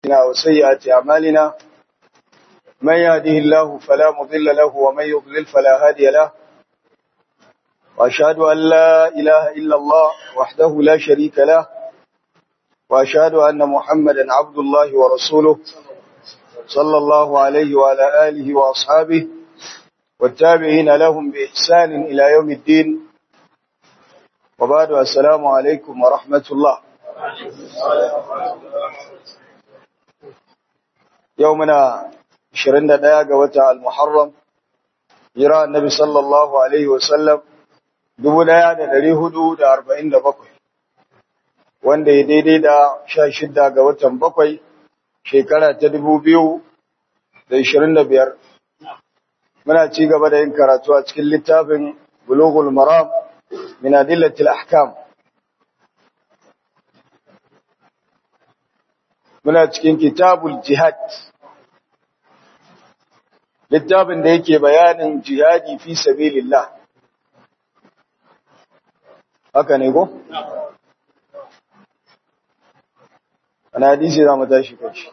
أنفسنا وسيئات أعمالنا من يهده الله فلا مضل له ومن يضلل فلا هادي له وأشهد أن لا إله إلا الله وحده لا شريك له وأشهد أن محمدا عبد الله ورسوله صلى الله عليه وعلى آله وأصحابه والتابعين لهم بإحسان إلى يوم الدين وبعد السلام عليكم ورحمة الله يومنا 21 ga wata al-Muharram jira annabi sallallahu alaihi wasallam 1447 wanda ya daidai da 16 ga watan bakwai shekara ta 2025 muna ci gaba da yin karatu a cikin littafin bulughul maram min adillatil ahkam muna cikin kitabul jihad littafin da yake bayanin jihadi fi sabilillah haka ne ko ana hadisi za mu tashi kashi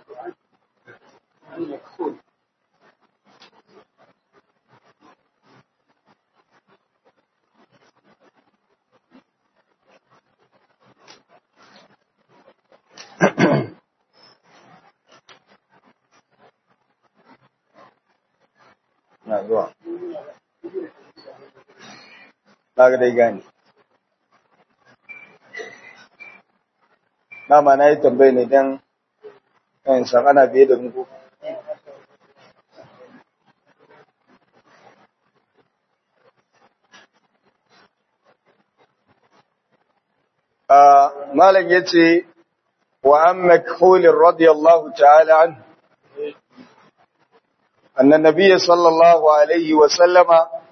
na zuwa na ga dai gani dama na yi tambayi ne don yan san ana biye da muku malam ya ce wa an makhulin radiyallahu ta'ala an أن النبي صلى الله عليه وسلم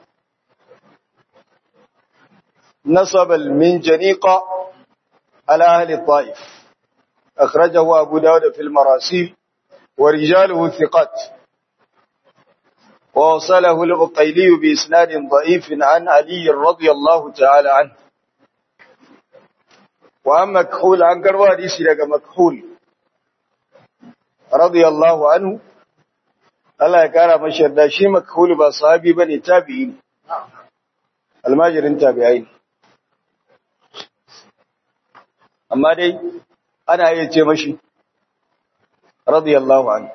نصب المنجنيق على أهل الطائف أخرجه أبو داود في المراسيل ورجاله ثقات ووصله العقيلي بإسناد ضعيف عن علي رضي الله تعالى عنه وعن مكحول عن قروة لك مكحول رضي الله عنه Allah ya kara mashi yarda shi makhul ba sahabi bane tabi'i ne almajirin tabi'ai ne amma dai ana iya ce mashi radiyallahu anhu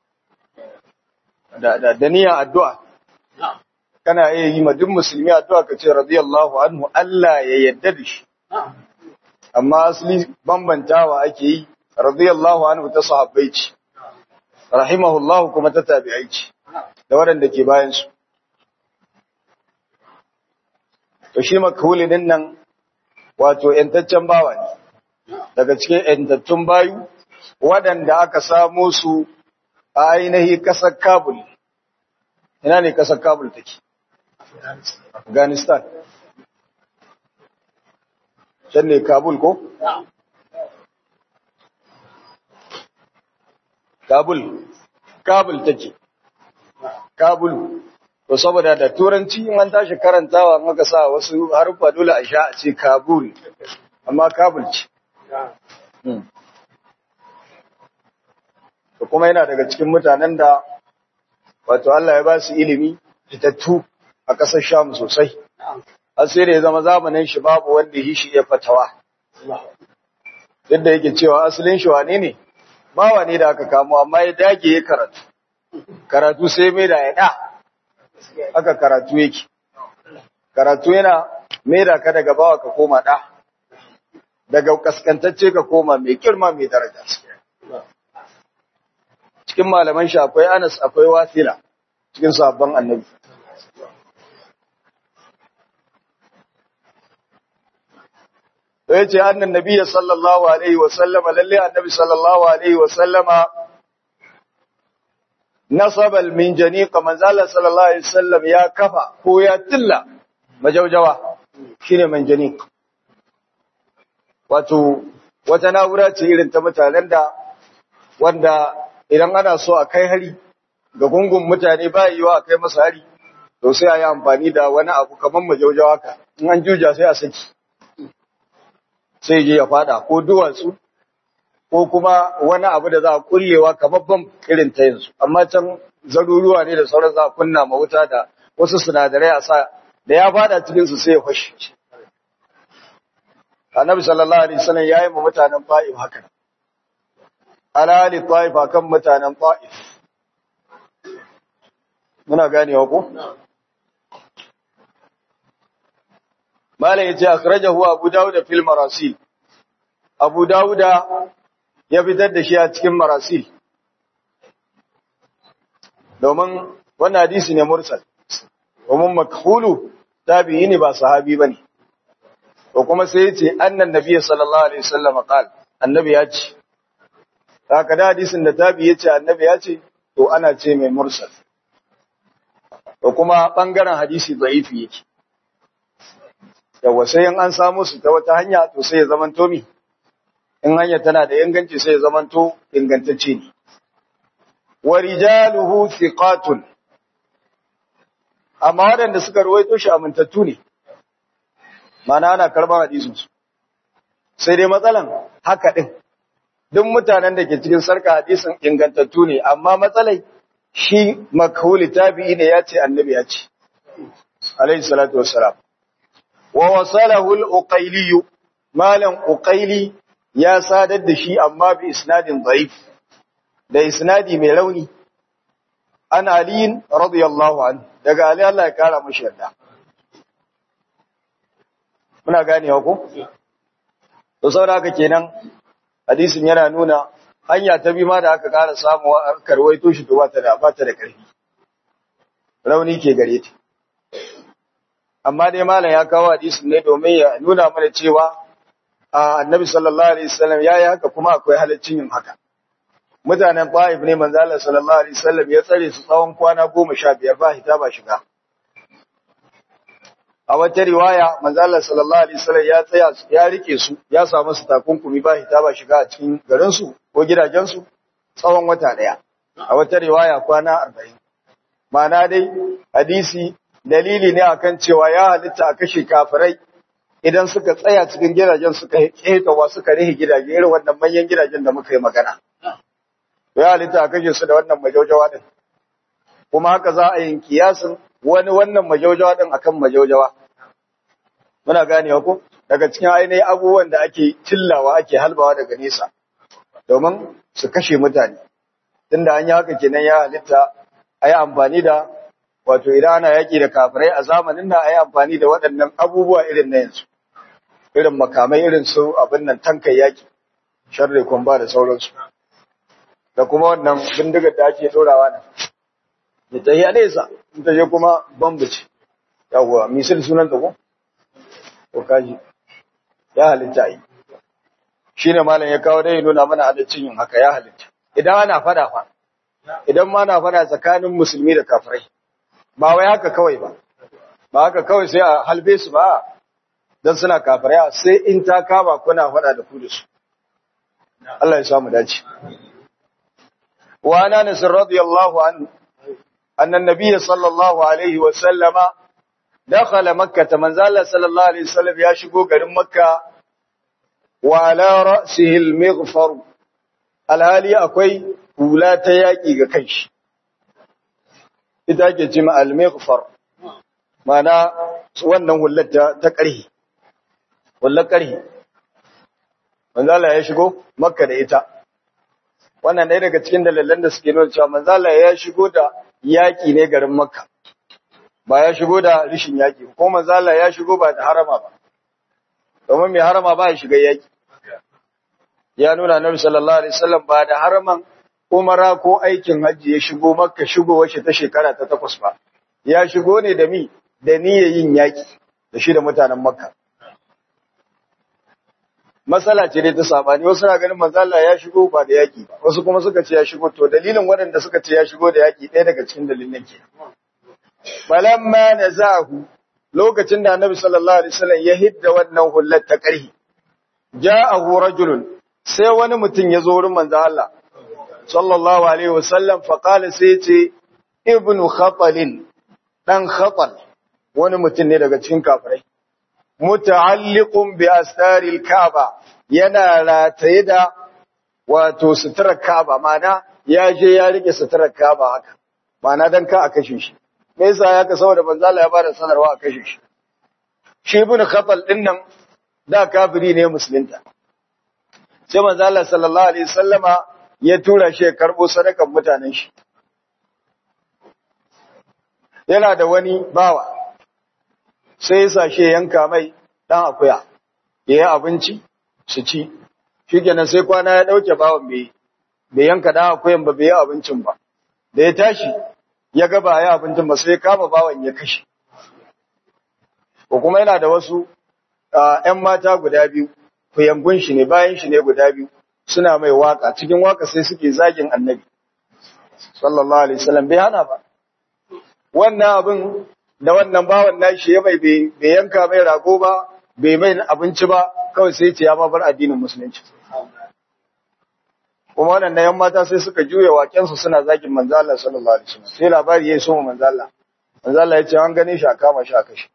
da da daniya addu'a kana iya yi ma duk musulmi addu'a ka ce radiyallahu anhu Allah ya yarda da shi amma asali bambantawa ake yi radiyallahu anhu ta sahabbai ce rahimahullahu kuma ta tabi'ai ce da waɗanda ke bayansu. To shi makhuli din nan wato ‘yantaccen bawa ne, daga cikin ‘yantattun bayu waɗanda aka samo su a ainihi ƙasar Kabul. Ina ne ƙasar Kabul take? Afghanistan. Can ne Kabul ko? Kabul, Kabul take, Kabul, to saboda da turanci in an tashi karantawa maka sa wasu haruffa dole a sha a ce Kabul, amma Kabul ce. To kuma yana daga cikin mutanen da wato Allah ya ba su ilimi fitattu a ƙasar Sham sosai. Har sai da ya zama zamanin shi babu wanda yi shi ya fatawa. Duk da yake cewa asalin shi wane ne? bawa ne da aka kamo amma ya dage ya karatu karatu sai mai da ya da aka karatu yake karatu yana mai da ka daga bawa ka koma da daga kaskantacce ka koma mai girma mai daraja cikin malaman shi akwai anas akwai wasila cikin sabon annabi yace annan nabiyyi sallallahu alaihi wa sallama lalle annabi sallallahu alaihi wa sallama nasaba al-minjaniq manzala sallallahu alaihi wasallam ya kafa ko ya tilla majaujawa shine minjaniq wato wata na'ura ce irin ta mutanen da wanda idan ana so a kai hari ga gungun mutane ba yiwa a kai masa hari to sai a yi amfani da wani abu kamar majaujawa ka in an juja sai a saki sai je ya fada ko duwatsu ko kuma wani abu da za a kullewa kababban irin ta yanzu amma can zaruruwa ne da sauran za a kunna ma wuta da wasu sinadarai a sa da ya fada cikin su sai ya fashe annabi sallallahu alaihi wasallam yayi ma mutanen Ta'if haka ala ali Ta'if akan mutanen Ta'if muna ganewa ko malai yace akhrajahu Abu Dawud fil marasil Abu Dawud ya fitar da shi a cikin marasil domin wannan hadisi ne mursal domin makhulu tabi'i ne ba sahabi bane to kuma sai yace annan nabiyyi sallallahu alaihi wasallam qal annabi ya ce haka da hadisin da tabi'i yace annabi ya ce to ana ce mai mursal to kuma bangaren hadisi da'ifi yake yawa sai in an samu su ta wata hanya to sai ya zamanto mi in hanya tana da inganci sai ya zamanto ingantacce ne wa rijaluhu thiqatun amma waɗanda suka ruwaito shi amintattu ne mana ana karban hadisin su sai dai matsalan haka din duk mutanen da ke cikin sarka hadisin ingantattu ne amma matsalai shi makhuli tabi'i ne ya ce annabi ya ce alayhi salatu wassalam wa wasalahu al-uqayli malam uqayli ya sadar da shi amma bi isnadin da'if da isnadi mai rauni an aliyin radiyallahu anhu daga ali Allah ya kara mashi yarda muna ganewa ko to saboda haka kenan hadisin yana nuna hanya ta bi ma da aka kara samu a karwaito shi to ba ta da ba ta da karfi rauni ke gare ta amma dai malam ya kawo hadisin ne domin ya nuna mana cewa annabi sallallahu alaihi wasallam ya yi haka kuma akwai halaccin yin haka mutanen Taif ne manzo Allah sallallahu alaihi wasallam ya tsare su tsawon kwana goma sha biyar ba hita ba shiga a wata riwaya manzo Allah sallallahu alaihi wasallam ya tsaya ya rike su ya samu su takunkumi ba hita ba shiga a cikin garin su ko gidajen su tsawon wata daya a wata riwaya kwana 40 ma'ana dai hadisi dalili ne akan cewa ya halitta a kashe kafirai idan suka tsaya cikin gidajen suka ketawa suka rihe gidaje irin wannan manyan gidajen da muka yi magana ya halitta a kashe su da wannan majaujawa din kuma haka za a yin kiyasin wani wannan majaujawa din akan majaujawa muna ganewa ko daga cikin ainihin abubuwan da ake cillawa ake halbawa daga nesa domin su kashe mutane tunda an yi haka kenan ya halitta a yi amfani da wato idan ana yaƙi da kafirai a zamanin da a yi amfani da waɗannan abubuwa irin na yanzu irin makamai irin su abin nan tankai yaƙi sharri kumba da sauransu da kuma wannan bindigar da ake ɗorawa nan da ta yi a nesa in ta je kuma bambace yawwa misil sunan ta ko ko kaji ya halitta yi shi ne malam ya kawo dai nuna mana halittun yin haka ya halitta idan ana fada fa idan ma na fada tsakanin musulmi da kafirai ba wai haka kawai ba ba haka kawai sai a halbe su ba don suna kafirai sai in ta kama kuna fada da ku da su Allah ya samu dace wa ana nasir radiyallahu anhu anna nabiyyi sallallahu alaihi wa sallama dakhala makkah manzala sallallahu alaihi wasallam ya shigo garin makka wa ala ra'sihi al-maghfar alhali akwai hula ta yaki ga kanshi ita ke ce al-maghfar mana wannan hullar ta ƙarhi hullar ƙarhi manzala ya shigo makka da ita wannan ɗaya daga cikin dalilan da suke nuna cewa manzala ya shigo da yaƙi ne garin makka ba ya shigo da rishin yaƙi ko manzala ya shigo ba da harama ba domin mai harama ba ya shiga yaƙi ya nuna nabi sallallahu alaihi wasallam ba da haraman umara ko aikin hajji ya shigo makka shigo wace ta shekara ta takwas ba ya shigo ne da mi da niyyar yin yaƙi da shi da mutanen makka matsala ce dai ta sabani wasu na ganin manzala ya shigo ba da yaƙi ba wasu kuma suka ce ya shigo to dalilin waɗanda suka ce ya shigo da yaƙi ɗaya daga cikin dalilin ke falamma nazahu lokacin da annabi sallallahu alaihi wasallam ya hidda wannan hullar ta ƙarhi ja'ahu rajulun sai wani mutum ya zo wurin manzo Allah sallallahu alaihi wasallam fa qala sai ce ibnu khatalin dan khatal wani mutum ne daga cikin kafirai muta'alliqun bi astaril kaaba yana rataye da wato suturar Kaaba mana ya je ya rike suturar Kaaba haka mana dan ka a kashe shi me yasa ya ka saboda manzo Allah ya bada sanarwa a kashe shi shi ibn Khatal din nan da kafiri ne musulunta sai manzo Allah sallallahu alaihi wasallama ya tura shi ya karbo sadakan mutanen shi yana da wani bawa sai ya sashe yanka mai dan akuya ya yi abinci su ci shi kenan sai kwana ya ɗauke bawan bai bai yanka dan akuyan ba bai yi abincin ba da ya tashi ya ga ba ya abincin ba sai ya kama bawan ya kashe ko kuma yana da wasu ‘yan mata guda biyu kuyangun shi ne bayan shi ne guda biyu suna mai waka cikin waka sai suke zagin annabi sallallahu alaihi wasallam bai hana ba wannan abin da wannan bawan nashi ya mai bai yanka mai rago ba bai mai abinci ba kawai sai ce ya ma bar addinin musulunci kuma wannan yan mata sai suka juya wakensu suna zagin manzo Allah sallallahu alaihi wasallam sai labari yayi so manzo Allah manzo Allah ya ce an gane shi a kama shi a kashe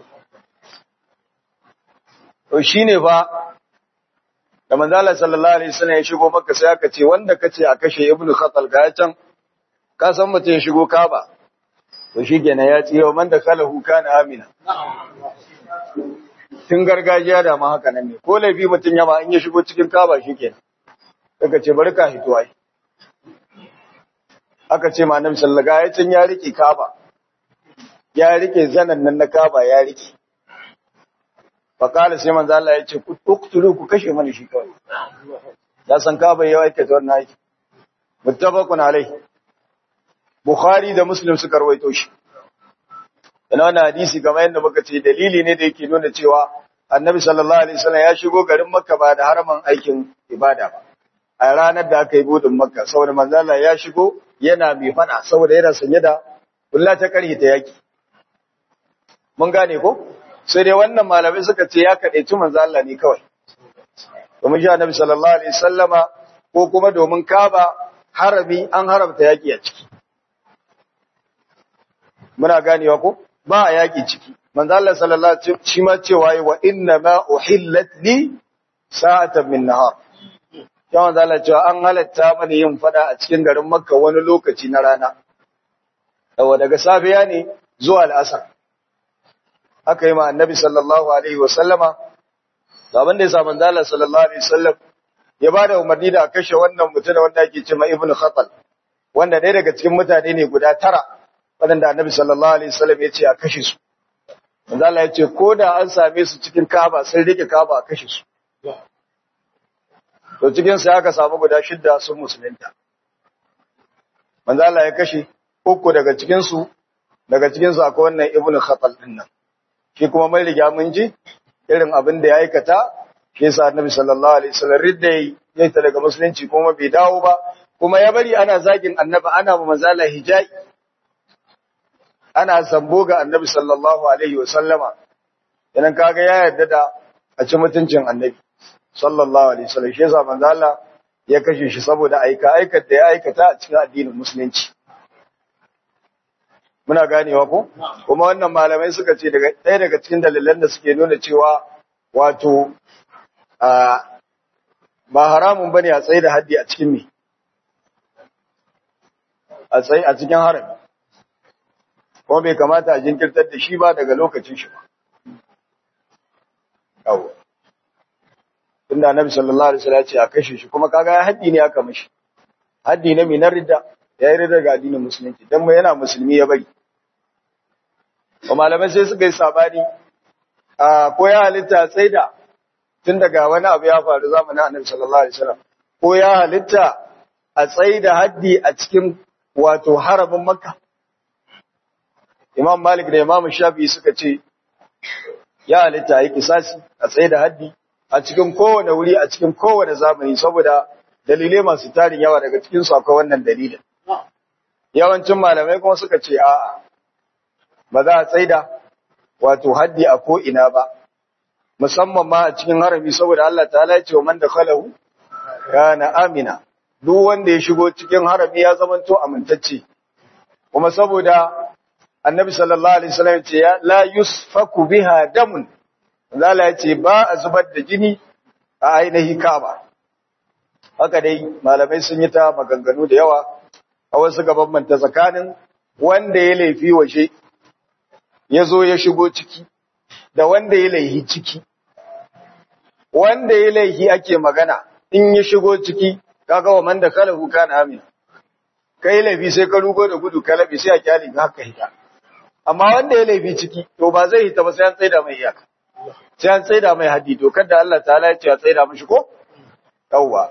to shine fa da manzo Allah sallallahu alaihi wasallam ya shigo Makka sai aka ce wanda kace a kashe Ibn Khatal ga can ka san mutum ya shigo Kaaba to shikenan ya ce man da kalahu kana amina tun gargajiya da ma haka nan ne ko laifi mutum ya ba in ya shigo cikin Kaaba shikenan daga ce bari ka hito ai aka ce ma Annabi sallallahu alaihi wasallam ya rike Kaaba ya rike zanan nan na Kaaba ya rike fakala sai manzo Allah ya ce ku tuktulu ku kashe mana shi kawai ya san ka bai yawa aikata wannan aiki muttafaqun alai bukhari da muslim suka rawaito shi ina wannan hadisi kamar yadda muka ce dalili ne da yake nuna cewa annabi sallallahu alaihi wasallam ya shigo garin makka ba da haraman aikin ibada ba a ranar da aka yi budin makka saboda manzo Allah ya shigo yana mai fada saboda yana sanye da kulla ta karhi ta yaki mun gane ko sai dai wannan malamai suka ce ya kaɗaici manzo Allah ne kawai domin shi annabi sallallahu alaihi sallama ko kuma domin kaba harami an haramta yaƙi a ciki muna ganewa ko ba a yaƙi ciki manzo Allah sallallahu alaihi shi ma cewa wa inna ma uhillat li sa'atan min nahar ya manzo Allah cewa an halatta mani yin fada a cikin garin Makka wani lokaci na rana daga safiya ne zuwa al'asar aka yi ma annabi sallallahu alaihi wa sallama abin da ya sa manzo Allah sallallahu alaihi wasallam ya bada umarni da a kashe wannan mutum wanda ake cewa Ibn Khatal wanda ɗaya daga cikin mutane ne guda tara waɗanda annabi sallallahu alaihi wasallam ya ce a kashe su manzo Allah ya ce ko da an same su cikin Kaaba sun rike Kaaba a kashe su to cikin sai aka samu guda shidda sun musulunta manzo Allah ya kashe uku daga cikin su daga cikin su akwai wannan Ibn Khatal din nan shi kuma mai riga mun ji irin abin da ya aikata shi yasa annabi sallallahu alaihi wasallam ridda yayi ta daga musulunci kuma bai dawo ba kuma ya bari ana zagin annabi ana ma manzala hijai ana sambo ga annabi sallallahu alaihi wasallama idan kaga ya yarda da a ci mutuncin annabi sallallahu alaihi wasallam shi yasa manzala ya kashe shi saboda aika aikata da ya aikata a cikin addinin musulunci muna ganewa ko kuma wannan malamai suka ce daga ɗaya daga cikin dalilan da suke nuna cewa wato ba haramun bane a tsaye da haddi a cikin me a tsaye a cikin harami kuma bai kamata a jinkirtar da shi ba daga lokacin shi ba yawo tunda annabi sallallahu alaihi wasallam ya ce a kashe shi kuma kaga ya haddi ne aka mishi haddi ne mai na ridda ya yi ridda ga addinin musulunci dan mai yana musulmi ya bari wa malamai sai suka yi sabani a ko ya halitta tsaida tun daga wani abu ya faru zamanin annabi sallallahu alaihi wasallam ko ya halitta a tsaida haddi a cikin wato harabin makka imam malik da imam shafi suka ce ya halitta yi kisasi a tsaida haddi a cikin kowane wuri a cikin kowane zamani saboda dalilai masu tarin yawa daga cikin su akwai wannan dalilin yawancin malamai kuma suka ce a'a ba za a tsaida wato haddi a ko ina ba musamman ma a cikin harami saboda Allah ta'ala ya ce wa man dakhalahu kana amina duk wanda ya shigo cikin harami ya zamanto amintacce kuma saboda annabi sallallahu alaihi wasallam ce ya la yusfaku biha damun Allah ya ce ba a zubar da jini a ainihi Kaaba haka dai malamai sun yi ta maganganu da yawa a wasu manta tsakanin wanda ya laifi waje ya zo ya shigo ciki da wanda ya laihi ciki wanda ya laihi ake magana in ya shigo ciki kaga wa man da kalahu kana amin kai laifi sai ka rugo da gudu kalabi sai a kyale ka haka hita amma wanda ya laifi ciki to ba zai hita ba sai an tsaida mai iyaka sai an tsaida mai haddi to kada Allah ta'ala ya ce a tsaida mishi ko yawwa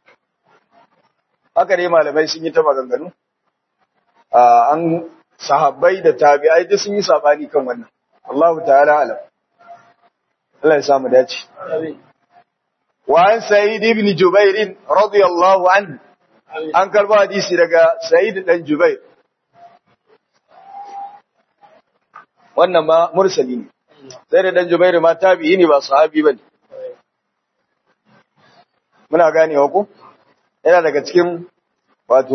haka dai malamai sun yi ta maganganu an sahabbai da tabi'ai duk sun yi sabani kan wannan Allahu ta'ala alam Allah ya samu dace wa an sa'id ibn jubair radiyallahu anhu an karba hadisi daga sa'id dan jubair wannan ma mursali ne sai da dan jubair ma tabi'i ne ba sahabi bane muna ganewa ku yana daga cikin wato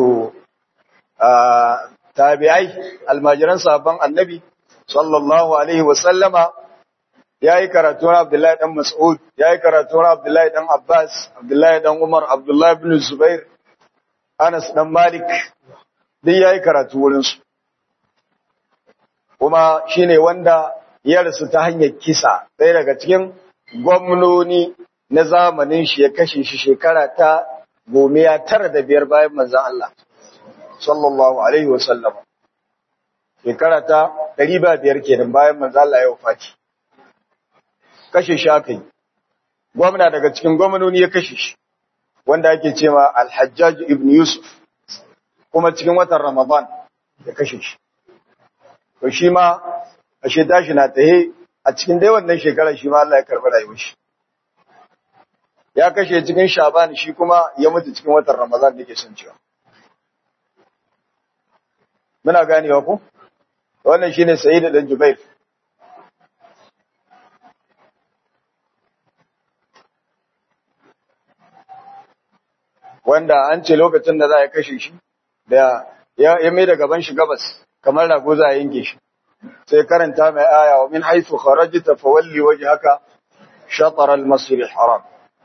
tabi'ai almajiran sahabban annabi sallallahu alaihi wa sallama yayi karatu na Abdullahi dan Mas'ud yayi karatu na Abdullahi dan Abbas Abdullahi dan Umar Abdullahi ibn Zubair Anas dan Malik duk yayi karatu wurin su kuma shine wanda ya rasu ta hanyar kisa ɗaya daga cikin gwamnoni na zamanin shi ya kashe shi shekara ta gomiya tara da biyar bayan manzan Allah sallallahu alaihi wa sallam shekara ta ɗari ba biyar kenan bayan manzan Allah ya wafati kashe shi aka yi gwamna daga cikin gwamnoni ya kashe shi wanda ake cewa alhajjaj ibn yusuf kuma cikin watan ramadan ya kashe shi to shi ma ashe tashi na tahe a cikin dai wannan shekara shi ma Allah ya karɓi rayuwar shi ya kashe cikin shaban shi kuma ya mutu cikin watan ramadan da ke son cewa muna ganewa ku wannan shine sayyid dan jubair wanda an ce lokacin da za a kashe shi da ya mai da gaban shi gabas kamar rago za a yanke shi sai karanta mai aya wa min haythu kharajta fawalli wajhaka shatr al-masjid al-haram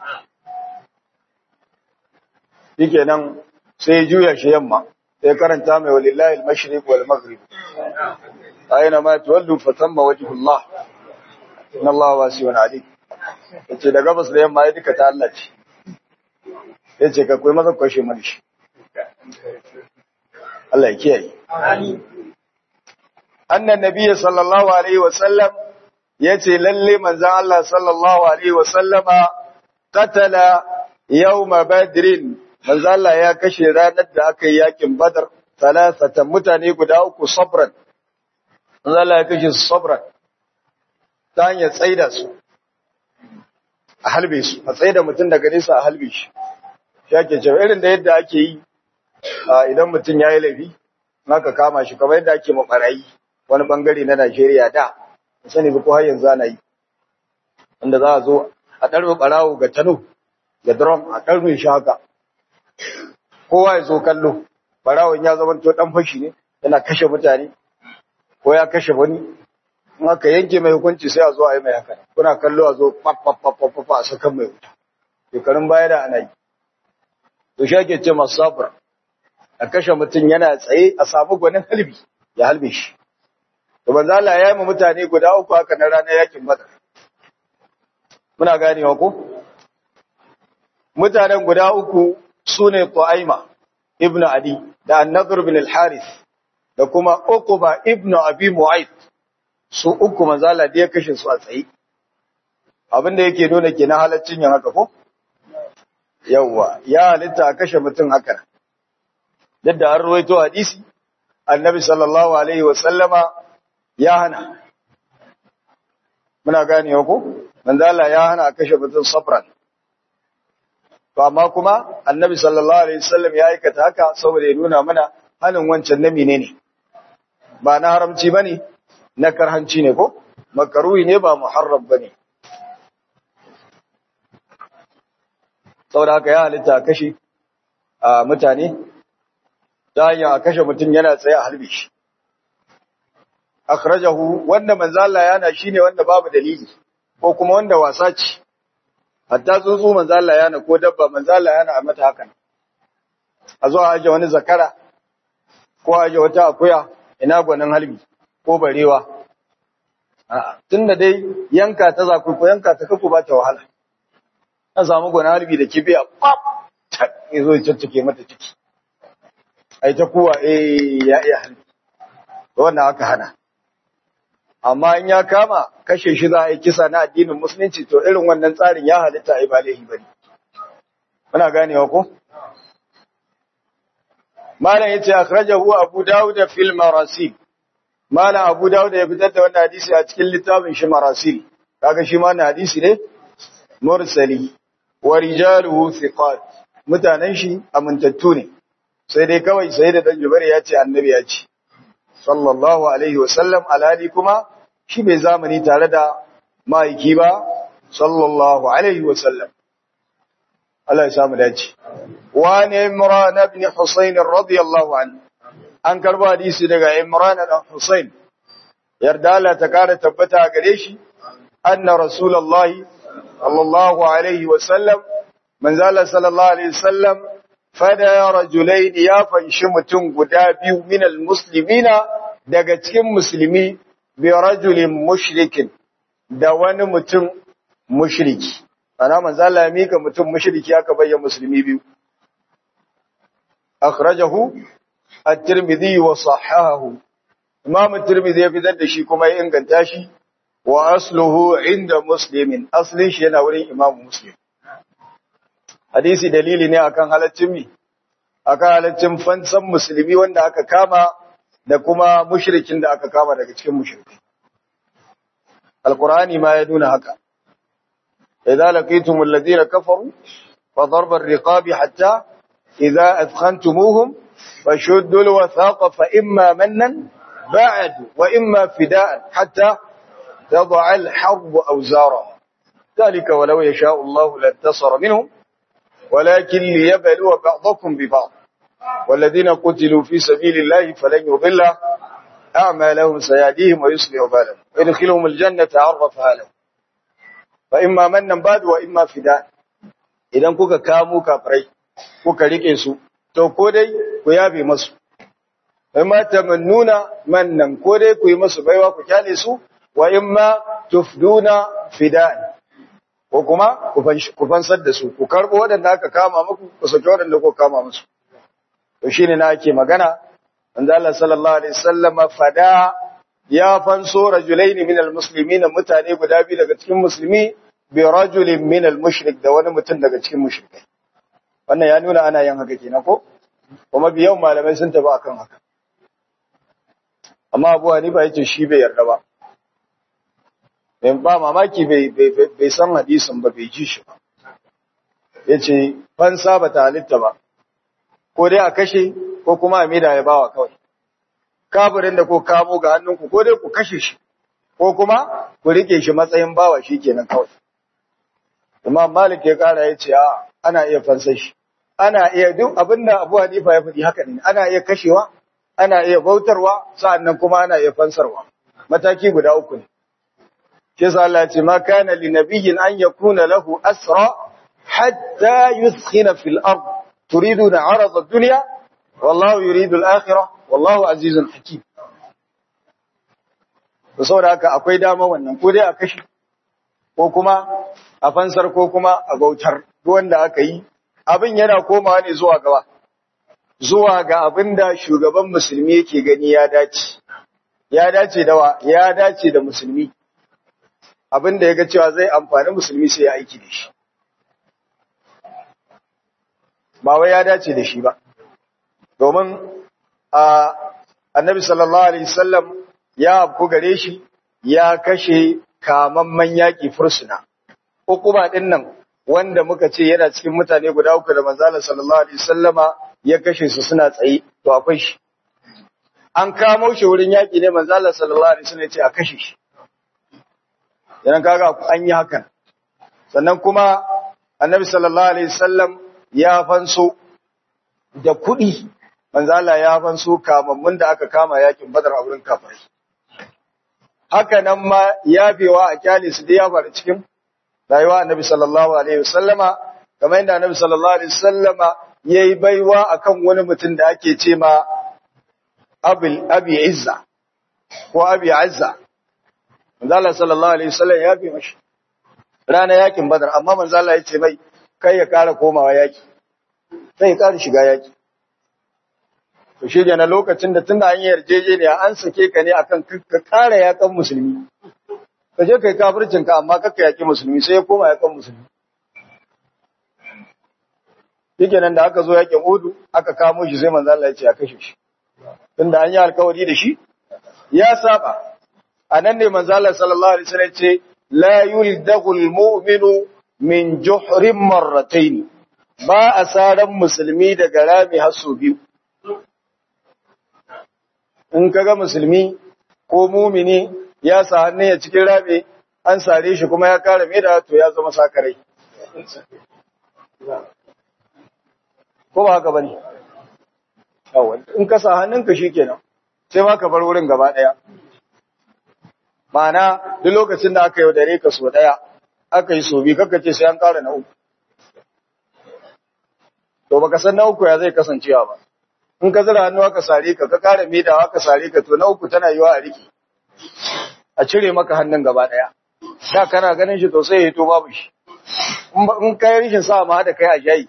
nan sai ya juya shi yamma sai karanta mai walillahi al-mashriq wal maghrib aina ma tuwallu fa thamma wajhu Allah inna Allah wasi'un alim yace da gabas da yamma ya duka ta Allah ce yace ka koyi maza kwashe mana shi Allah ya kiyaye amin annan nabiyyi sallallahu alaihi wa sallam yace lalle manzon Allah sallallahu alaihi wa sallama qatala yawma badrin manzo Allah ya kashe ranar da aka yi yakin Badar salasatan mutane guda uku sabran manzo Allah ya kashe su sabran ta hanyar tsaida su a halbe su a tsaida mutum daga nesa a halbe shi shi ake cewa irin da yadda ake yi idan mutum ya yi laifi naka kama shi kamar yadda ake mabarayi wani bangare na Najeriya da sani ba ko har yanzu ana yi wanda za a zo a ɗarbe ɓarawo ga tano ga drum a ɗarbe shi haka kowa ya zo kallo barawon ya zama to dan fashi ne yana kashe mutane ko ya kashe wani in aka yanke mai hukunci sai a zo a yi mai haka kuna kallo a zo papapapapa a sakan mai wuta shekarun baya da ana yi to shi ake ce masu safar a kashe mutum yana tsaye a samu gwanin halbi ya halbe shi to banza Allah ya yi ma mutane guda uku haka na ranar yakin badar muna ganewa ko mutanen guda uku su ne Tu'aima ibn Adi da An-Nadr bin al-Harith da kuma Uqba ibn Abi Mu'ayth su uku manzala da ya kashe su a tsaye abinda yake nuna kenan halaccin yin haka ko yawa ya halitta a kashe mutum haka yadda an ruwaito hadisi annabi sallallahu alaihi wa sallama ya hana muna ganewa ko manzala ya hana a kashe mutum sabran To amma kuma annabi sallallahu alaihi wasallam ya aikata haka saboda ya nuna mana hanin wancan na menene ba na haramci bane na karhanci ne ko makaruhi ne ba muharram bane saboda haka ya halitta kashe a mutane ta hanyar a kashe mutum yana tsaye a halbe shi akhrajahu wanda manzo Allah yana shine wanda babu dalili ko kuma wanda wasa ce hatta tsuntsu manzo Allah yana ko dabba manzo Allah yana a mata hakan a zo a aje wani zakara ko a aje wata akuya ina gwanin halbi ko barewa tunda dai yanka ta zaku ko yanka ta kaku ba ta wahala an samu gwanin halbi da kibiya pap ya zo ya caccake mata ciki ai ta kuwa eh ya iya halbi wannan aka hana amma in ya kama kashe shi za a yi kisa na addinin musulunci to irin wannan tsarin ya halitta a yi ba laifi bane muna ganewa ko malam yace akhrajahu abu daud fil marasil malam abu daud ya fitar da wannan hadisi a cikin littafin shi marasil kaga shi ma na hadisi ne mursali wa rijaluhu thiqat mutanen shi amintattu ne sai dai kawai sai da dan jubair ya ce annabi ya ce sallallahu alaihi wasallam alhali kuma shi bai zamani tare da ma'aiki ba sallallahu alaihi wasallam Allah ya samu dace wa ne imran ibn husayn radiyallahu anhu an karbo hadisi daga imran ibn husayn yarda Allah ta kara tabbata gare shi anna rasulullahi sallallahu alaihi wasallam manzala sallallahu alaihi wasallam fada rajulain ya fanshi mutum guda biyu minal muslimina daga cikin musulmi bi rajulin mushrikin da wani mutum mushriki ana manzala ya mika mutum mushriki aka bayyana musulmi biyu akhrajahu at-tirmidhi wa sahahahu imam at-tirmidhi ya fitar da shi kuma ya inganta shi wa asluhu inda muslimin aslin shi yana wurin imam muslim hadisi dalili ne akan halaccin mi akan halaccin fansan musulmi wanda aka kama da kuma mushrikin da aka kama daga cikin mushrikai alqur'ani ma ya nuna haka idza laqitumul ladina kafaru fa darba ar-riqabi hatta idza athkhantumuhum fashuddu al-wathaqa fa imma mannan ba'd wa imma fida'an hatta تضع الحرب أوزارا ذلك ولو يشاء الله لانتصر منهم ولكن ليبلو بعضكم ببعض والذين قتلوا في سبيل الله فلن يضل أعمالهم سيهديهم ويصلح بالهم ويدخلهم الجنة عرفها لهم فإما منا بعد وإما فداء idan kuka kamo kafirai kuka rike su to ko dai ku yabe masu amma tamannuna mannan ko dai ku yi masu baiwa ku kyale su wa imma tufduna fidan ko kuma ku fansar da su ku karbo waɗanda aka kama muku ku saki waɗanda ku kama musu to shine na ake magana manzo Allah sallallahu alaihi wasallam fada ya fanso rajulain min almuslimin mutane guda biyu daga cikin musulmi bi rajulin min almushrik da wani mutum daga cikin mushrikai wannan ya nuna ana yin haka kenan ko kuma biyan malamai sun tafi akan haka amma Abu Hanifa yace shi bai yarda ba ba mamaki bai san hadisin ba bai ji shi ba ya ce fansa ba ta halitta ba ko dai a kashe ko kuma a mida ya bawa kawai kafirin da ko kamo ga hannunku ko dai ku kashe shi ko kuma ku rike shi matsayin bawa shi kenan kawai imam malik ya kara ya ce a ana iya fansa shi ana iya duk abinda abu hanifa ya faɗi haka ne ana iya kashewa ana iya bautarwa sa'annan kuma ana iya fansarwa mataki guda uku ne kisa Allah ce ma kana li nabiyyin an yakuna lahu asra hatta yuskhina fil ard turiduna arad ad-dunya wallahu yuridu al-akhirah wallahu azizun hakim to saboda haka akwai dama wannan ko dai a kashi ko kuma a fansar ko kuma a bautar duk wanda aka yi abin yana komawa ne zuwa gaba zuwa ga abinda shugaban musulmi yake gani ya dace ya dace da wa ya dace da musulmi abin da ya ga cewa zai amfani musulmi sai ya aiki da shi ba wai ya dace da shi ba domin a annabi sallallahu alaihi wasallam ya afku gare shi ya kashe kamamman yaƙi fursuna hukuma din nan wanda muka ce yana cikin mutane guda uku da manzala sallallahu alaihi wasallama ya kashe su suna tsaye to akwai shi an kamo shi wurin yaƙi ne manzala sallallahu alaihi wasallam ya ce a kashe shi yana kaga an yi hakan sannan kuma annabi sallallahu alaihi wasallam ya fanso da kuɗi manzo Allah ya fanso kamammun da aka kama yakin badar a wurin kafirai haka nan ma ya bewa a kyale su da ya faru cikin rayuwa annabi sallallahu alaihi wasallama kamar yadda annabi sallallahu alaihi wasallama yayi baiwa akan wani mutum da ake ce ma Abi Abi Izza ko Abi Azza manzo Allah sallallahu alaihi wasallam ya bi mashi rana yakin Badar amma manzo Allah ya ce mai kai ya kara komawa yaki sai ya kara shiga yaki to shi na lokacin da tunda an yi yarjejeniya an sake ka ne akan ka kara yakan musulmi ka je kai kafircin ka amma kakka yaki musulmi sai ya koma yakan musulmi yake nan da aka zo yakin Udu aka kamo shi sai manzo Allah ya ce a kashe shi tunda an yi alkawari da shi ya saba anan ne manzo Allah sallallahu alaihi wasallam ce la yuldagul mu'minu min juhrin marratayn ba asaran musulmi daga rami hasu biyu in kaga musulmi ko mumini ya sa hannun ya cikin rami an sare shi kuma ya kare mai da to ya zama sakarai ko ba haka bane in ka sa hannunka shikenan sai ma ka bar wurin gaba daya Ma'ana duk lokacin da aka yaudare ka so ɗaya, aka yi so biyu, kaka ce sai an ƙara na uku. To baka san na uku ya zai kasancewa ba. In ka zira hannu aka sare ka, ka ƙara midawa aka sare ka, to na uku tana yiwa a riki. A cire maka hannun gaba ɗaya. Da kana ganin shi to sai ya to babu shi. In kai rishin sa ma da kai a jayi.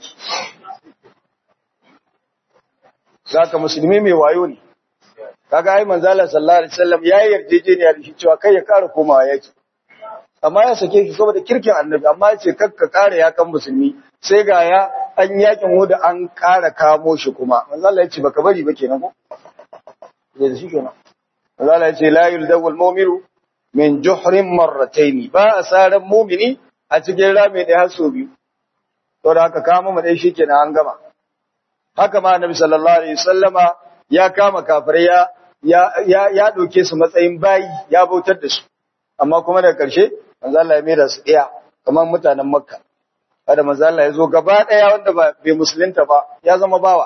Zaka musulmi mai wayo ne. kaga ai manzo Allah sallallahu alaihi wasallam yayi yarjejeniya da shi cewa kai ya kara komawa yaki amma ya sake shi saboda kirkin annabi amma ya ce kakka kare yakan musulmi sai ga ya an yakin huda an kara kamo shi kuma manzo Allah ya ce baka bari ba kenan ko da shi kenan manzo Allah ya ce la yuldawul mu'minu min juhrin marratayn ba asaran mu'mini a cikin rami da haso biyu to da haka kama mu dai shikenan an gama haka ma annabi sallallahu alaihi wasallama ya kama kafirai ya ya ya doke su matsayin bayi ya bautar da su amma kuma daga ƙarshe manzo Allah ya maida su iya kamar mutanen Makka kada manzo Allah ya zo gaba daya wanda ba bai musulunta ba ya zama bawa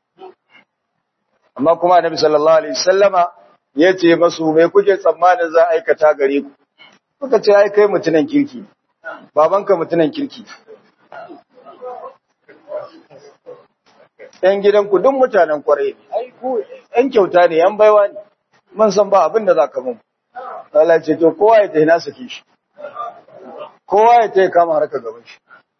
amma kuma Annabi sallallahu alaihi wasallama ya ce masu me kuke tsammanin za a aikata gare ku kuka ce ai kai mutunan kirki babanka mutunan kirki ‘yan gidanku duk mutanen kwarai ne, ai, ku ‘yan kyauta ne, ‘yan baiwa ne, man san ba abin da za ka mun. Allah ce, to, kowa ya ta na sake shi, kowa ya ta kama harka gaban shi.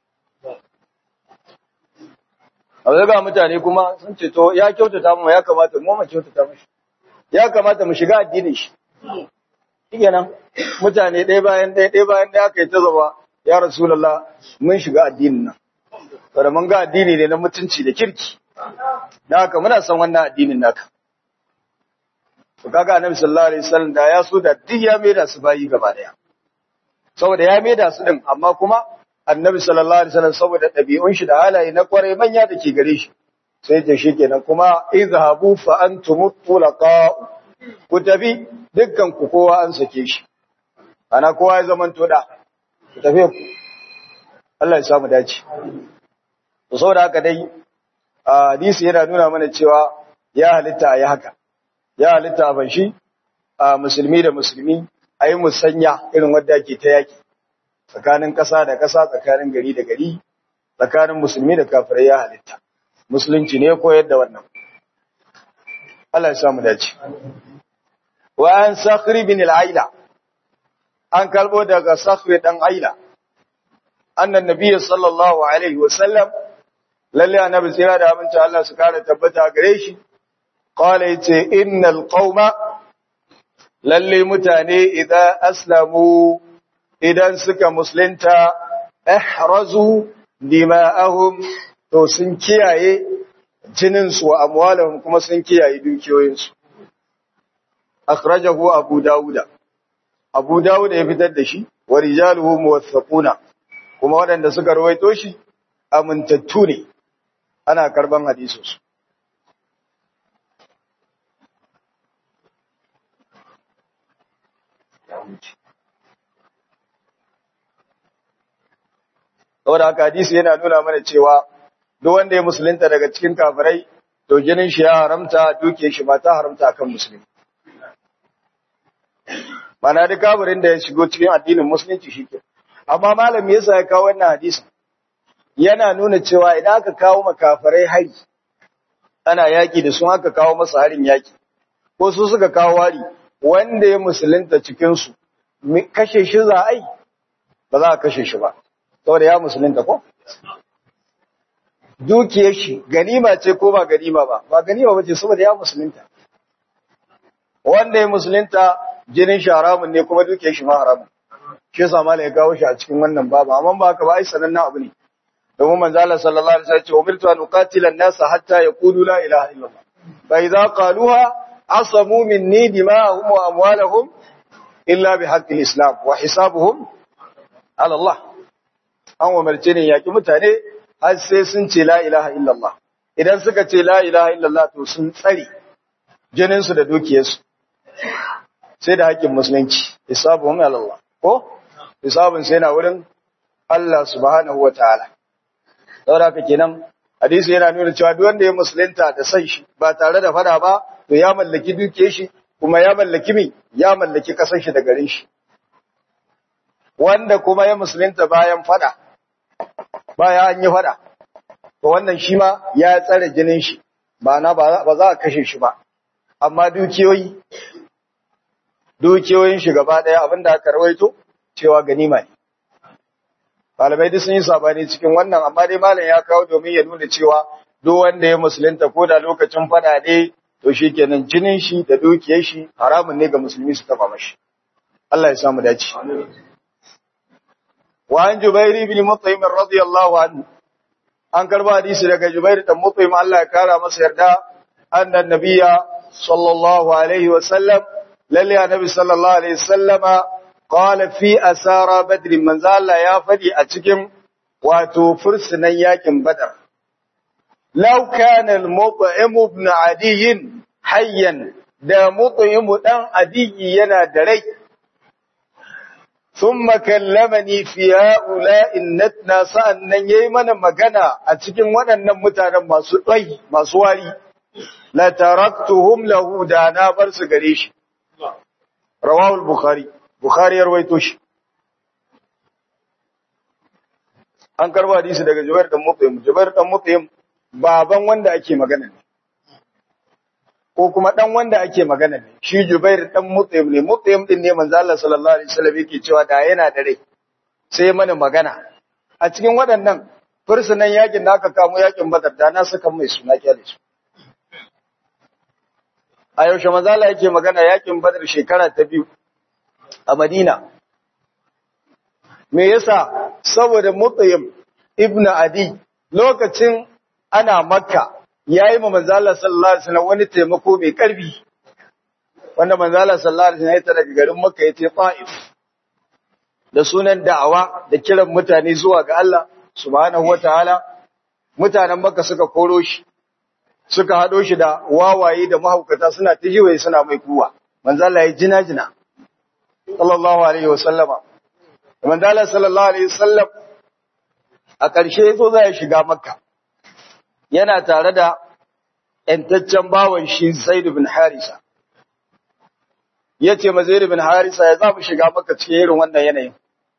A zai ga mutane kuma sun ce, to, ya kyautata mu ya kamata mu ma kyautata mashi, ya kamata mu shiga addinin shi. Shi nan, mutane ɗaya bayan ɗaya, ɗaya bayan ɗaya aka yi ta zaba, ya Rasulallah, mun shiga addinin nan. Saboda mun ga addini ne na mutunci da kirki. Da haka muna son wannan addinin naka. To kaga Annabi sallallahu alaihi wasallam da ya so da duk ya maida su bayi gaba daya. Saboda ya maida su din amma kuma Annabi sallallahu alaihi wasallam saboda ɗabi'un shi da halaye na kwarai manya da ke gare shi. Sai ta shi kenan kuma izhabu fa antum tulaqa ku tafi dukkan ku kowa an sake shi. Ana kowa ya zaman da. Ku tafi ku. Allah ya samu dace. To saboda haka dai hadisi yana nuna mana cewa ya halitta a yi haka, ya halitta a banshi a musulmi da musulmi a yi musanya irin wadda ake ta yaki tsakanin ƙasa da ƙasa tsakanin gari da gari tsakanin musulmi da kafirai ya halitta. Musulunci ne koyar da wannan. Allah ya samu dace. Wa an sakhri bin al-aila an kalbo daga sakhri dan aila annan nabiyyu sallallahu alaihi wa sallam lalle annabi tsira da abinci Allah su kare tabbata gare shi qala yace innal qauma lalle mutane idan aslamu idan suka musulunta ihrazu dima'ahum to sun kiyaye jinin su wa amwalahum kuma sun kiyaye dukiyoyin su akhrajahu abu dauda abu dauda ya fitar da shi wa rijaluhu muwaththaquna kuma waɗanda suka rawaito shi amintattu ne ana karban hadisinsu. Saboda haka hadisi yana nuna mana cewa duk wanda ya musulunta daga cikin kafirai to jinin shi ya haramta duke shi ba ta haramta akan musulmi. Mana duk kafirin da ya shigo cikin addinin musulunci shi ke. amma malam yasa ya kawo wannan hadisi yana nuna cewa idan aka kawo makafarai hari ana yaki da sun aka kawo masa harin yaki ko su suka kawo hari wanda ya musulunta cikin su kashe shi za a yi ba za a kashe shi ba saboda ya musulunta ko dukiyar shi ganima ce ko ba ganima ba ba ganima ba ce saboda ya musulunta wanda ya musulunta jinin shi haramun ne kuma dukiyar shi ma haramun shi yasa mala ya kawo shi a cikin wannan babu amma ba haka ba ai sanannen abu ne domin manzo Allah sallallahu alaihi wasallam ya ce umirtu an uqatila an-nasa hatta yaqulu la ilaha illallah fa idza qaluha asamu minni dima'ahum wa amwalahum illa bihaqqi al-islam wa hisabuhum ala Allah an umarce ne yaki mutane har sai sun ce la ilaha illallah idan suka ce la ilaha illallah to sun tsare jinin su da dukiyarsu sai da haƙƙin musulunci hisabuhum ala Allah ko hisabun sai na wurin Allah subhanahu wataala saboda haka kenan hadisi yana nuna cewa duk wanda ya musulunta da san shi ba tare da fada ba to ya mallaki dukiyar shi kuma ya mallaki mi ya mallaki kasar shi da garin shi wanda kuma ya musulunta bayan fada baya an yi fada to wannan shi ma ya tsare jinin shi ba na ba za a kashe shi ba amma dukiyoyi dukiyoyin shi gaba daya abinda aka rawaito cewa ganima ne malamai duk sun yi sabani cikin wannan amma dai malam ya kawo domin ya nuna cewa duk wanda ya musulunta ko da lokacin fada ne to shikenan jinin shi da dukiyar shi haramun ne ga musulmi su taba mashi Allah ya samu dace wa an jubairi ibn mut'im radiyallahu anhu an karba hadisi daga jubair dan mut'im Allah ya kara masa yarda annan nabiyya sallallahu alaihi wa sallam lalle annabi sallallahu alaihi wasallama qala fi asara badr manzo Allah ya fadi a cikin wato fursunan yakin badar law kana al-mut'im ibn adiy hayyan da mut'im dan adiy yana da rai thumma kallamani fi ha'ula'i natna sa'annan yayi mana magana a cikin waɗannan mutanen masu dai masu wari la taraktuhum lahu da na bar su gare shi rawahu al-bukhari bukhari ya rawaito shi an karba hadisi daga Jubair dan Mut'im Jubair dan Mut'im baban wanda ake magana ne ko kuma dan wanda ake magana ne shi Jubair dan Mut'im ne Mut'im din ne manzo Allah sallallahu alaihi wasallam yake cewa da yana da rai sai mana magana a cikin waɗannan fursunan yakin da aka kamo yakin Badar da na saka mai suna kyale su a yaushe manzo Allah yake magana yakin Badar shekara ta biyu a Madina me yasa saboda Mutayyim ibn Adi lokacin ana Makka yayi ma manzo Allah sallallahu alaihi wasallam wani taimako mai karfi wanda manzo Allah sallallahu alaihi wasallam ya daga garin Makka ya ce Taif da sunan da'awa da kiran mutane zuwa ga Allah subhanahu wataala mutanen Makka suka koro shi suka hado shi da wawaye da mahaukata suna tijiwaye suna mai kuwa manzo Allah ya jina jina sallallahu alaihi wasallama manzo Allah sallallahu alaihi wasallam a ƙarshe yazo zai shiga Makka yana tare da ƴantaccen bawan shi Zaid bin Harisa yace ma Zaid bin Harisa ya za mu shiga Makka cikin irin wannan yanayin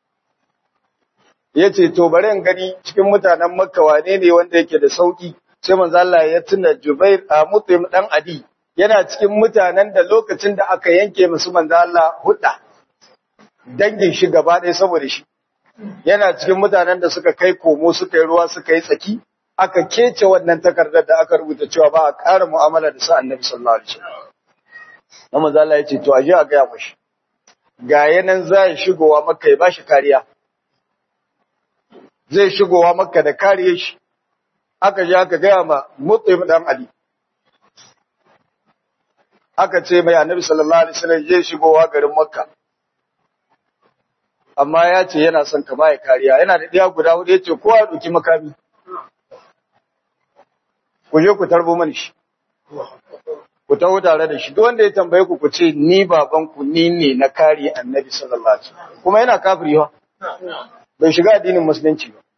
yace to bari in gani cikin mutanen Makka wane ne wanda yake da sauki sai manzo Allah ya tuna Jubair a Mutaim dan Adi yana cikin mutanen da lokacin da aka yanke musu manzo Allah hudda dangin shi gaba ɗaya saboda shi yana cikin mutanen da suka kai komo suka yi ruwa suka yi tsaki aka kece wannan takardar da aka rubuta cewa ba a ƙara mu'amala da sa annabi sallallahu alaihi wasallam na manzo Allah ya ce to aje a gaya mashi ga yanan zai shigowa makka ya bashi kariya zai shigowa makka da kariyar shi aka je aka gaya ma Mutaim dan Ali aka ce mai annabi sallallahu alaihi wasallam zai shigowa garin makka amma ya ce yana son ka baya kariya yana da ɗaya guda hudu ya ce kowa ɗauki makami ku je ku tarbo mani shi ku taho tare da shi duk wanda ya tambaye ku ku ce ni baban ku ni ne na kare annabi sallallahu alaihi wasallam kuma yana kafiri ha bai shiga addinin musulunci ba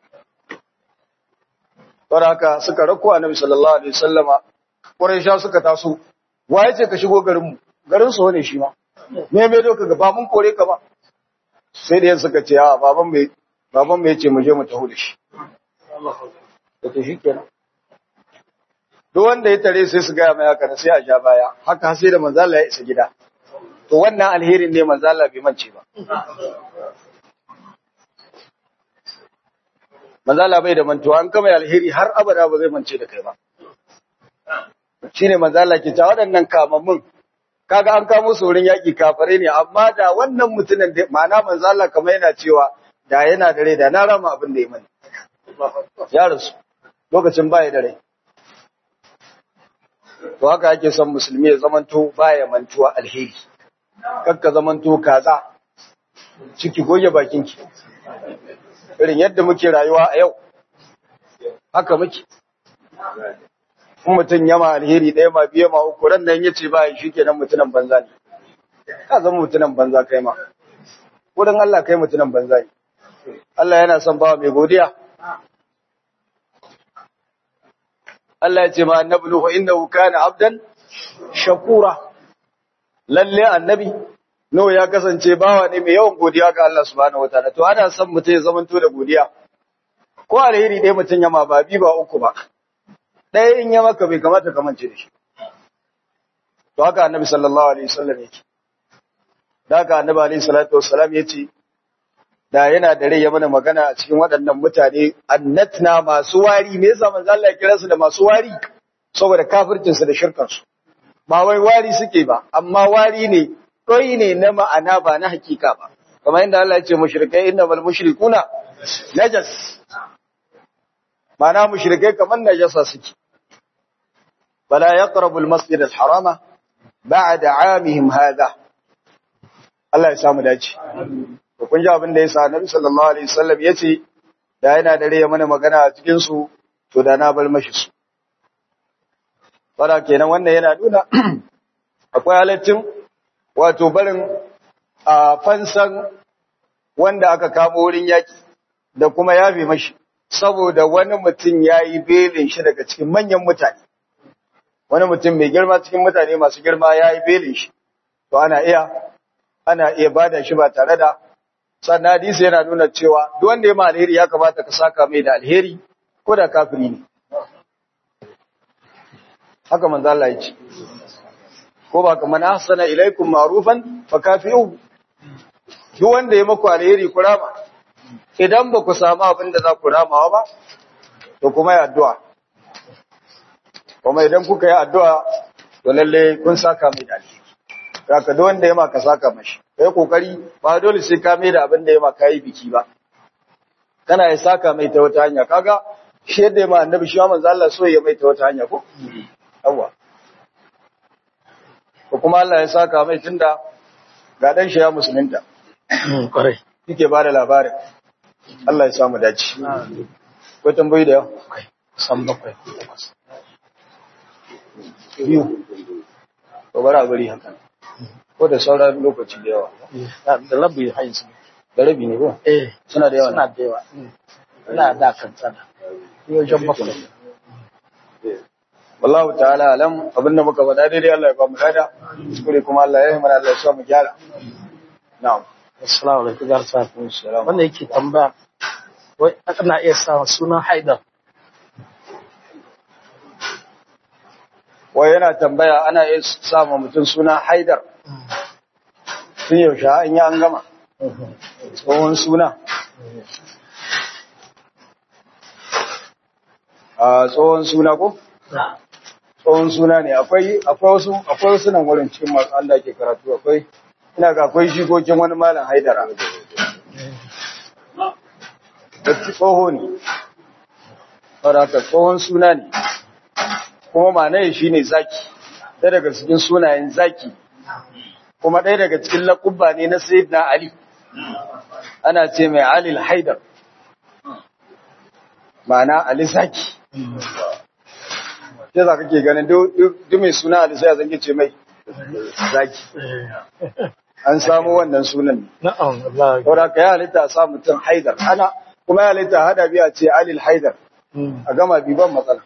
saboda haka suka rako annabi sallallahu alaihi wasallama Quraysha suka taso waye ce ka shigo garin mu garin su ne shi ma me me doka ga ba mun kore ka ba sai da suka ce a baban mai baban mai ce mu je mu taho da shi da ta shi kenan duk wanda ya tare sai su gaya mai haka sai a ja baya haka sai da manzala ya isa gida to wannan alherin ne manzala bai mance ba manzala bai da mantuwa an kama alheri har abada ba zai mance da kai ba shine manzala ke ta waɗannan kamammun kaga an kamo su wurin yaƙi kafare ne amma da wannan mutumin da ma'ana manzala kamar yana cewa da yana da rai da na rama abin da ya mani ya rasu lokacin baya da rai to haka ake son musulmi ya zamanto baya mantuwa alheri kakka zamanto kaza ciki goge bakinki irin yadda muke rayuwa a yau haka muke in mutum yama alheri ɗaya ma biye ma uku ran nan yace ba shi kenan mutunan banza ne ka zama mutunan banza kai ma wurin Allah kai mutunan banza ne Allah yana son bawa mai godiya Allah ya ce ma annabi Nuhu innahu kana abdan shakura lalle annabi Nuhu ya kasance bawa ne mai yawan godiya ga Allah subhanahu wataala to ana son mutum ya zamanto da godiya ko alheri dai mutum ya ma ba bi ba uku ba ɗaya in ya maka bai kamata ka mance da shi to haka annabi sallallahu alaihi wasallam yake da haka annabi alaihi salatu wassalam yace da yana da rai ya mana magana a cikin waɗannan mutane annatna masu wari me yasa manzo Allah ya kira su da masu wari saboda kafircin su da shirkan su ba wai wari suke ba amma wari ne koyi ne na ma'ana ba na hakika ba kamar inda Allah ya ce mushrikai innamal mushrikuna najas ma'ana mushrikai kamar najasa suke bala yaqrabu al-masjid al-harama ba'da 'amihim hadha Allah ya samu dace to kun ji abin da yasa Annabi sallallahu alaihi wasallam yace da yana da rai mana magana a cikin su to da na bar mashi su fara kenan wannan yana nuna akwai halaccin wato barin a fansan wanda aka kamo wurin yaki da kuma yafe mashi saboda wani mutum ya yi belin shi daga cikin manyan mutane wani mutum mai girma cikin mutane masu girma ya yi belin shi to ana iya ana iya bada shi ba tare da sannan hadisi yana nuna cewa duk wanda ya ma alheri ya kamata ka saka mai da alheri ko da kafiri ne haka manzo Allah ya ce ko ba kamar ahsana ilaikum ma'rufan fa kafi'u duk wanda ya maku alheri ku rama idan ba ku samu abin da za ku ramawa ba to kuma yi addu'a kuma idan kuka yi addu'a to lalle kun saka mai da alheri ka duk wanda ya maka saka mashi kai kokari ba dole sai ka mai da abin da ya maka yi biki ba kana ya saka mai ta wata hanya kaga shi yadda ya ma annabi shi manzo Allah so ya mai ta wata hanya ko yawa ko kuma Allah ya saka mai tunda ga dan shi ya musulunta kwarai yake ba da labarin Allah ya samu dace ko tambayi da yawa san bakwai biyu to bara bari haka ko da sauran lokaci da yawa da labi haizu da rabi ne ko eh suna da yawa suna da yawa ina da kan tsada wajen bakwai wallahu ta'ala alam abinda muka faɗa daidai Allah ya ba mu lada kuskure kuma Allah ya yi mana Allah ya sa mu gyara na'am assalamu alaikum garsa wanda yake tambaya wai ana iya sa sunan haidar wai yana tambaya ana iya sa ma mutum suna haidar tun yaushe an yi an gama tsohon suna a tsohon suna ko tsohon suna ne akwai akwai wasu akwai wasu nan wurin cikin masu Allah ke karatu akwai ina ga akwai shigogin wani malam haidara da tsoho ne saboda tsohon suna ne kuma ma'anayi shi ne zaki ɗaya daga cikin sunayen zaki kuma ɗaya daga cikin laƙubba ne na sayyidina ali ana ce mai alil haidar ma'ana ali zaki ya za kake ganin duk mai suna ali sai a zange ce mai zaki an samu wannan sunan ne na'am Allah saboda ka yi halitta a sa mutum haidar ana kuma ya halitta hada biya ce alil haidar a gama biban matsala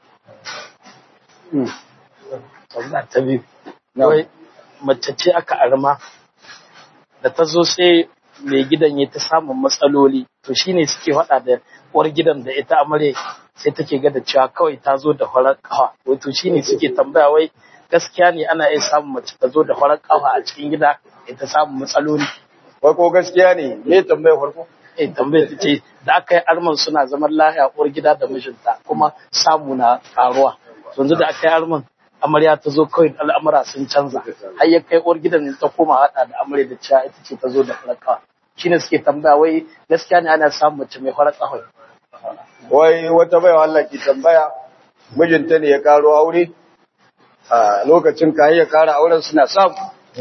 tambaya ta biyu wai mace ce aka arma da ta zo sai mai gidan ya ta samun matsaloli to shine suke faɗa da uwar gidan da ita amarya sai take ga da cewa kawai ta zo da farar kawa wato shine suke tambaya wai gaskiya ne ana iya samun mace ta zo da farar kawa a cikin gida ya ta samun matsaloli wai ko gaskiya ne me tambayar farko eh tambayar ta ce da aka yi arman suna zaman lahiya uwar gida da mijinta kuma samu na karuwa yanzu da aka yi arman amarya ta zo kawai al'amura sun canza har ya kai uwar gidan ta koma hada da amarya da cewa ita ce ta zo da farakawa shine suke tambaya wai gaskiya ne ana samun mace mai farar kawai wai wata baiwa Allah ke tambaya mijinta ne ya karo aure a lokacin ka ya kara auren suna samu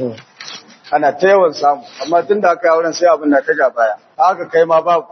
ana ta yawan samu amma tun da aka yi auren sai abin na ta ja baya haka kai ma babu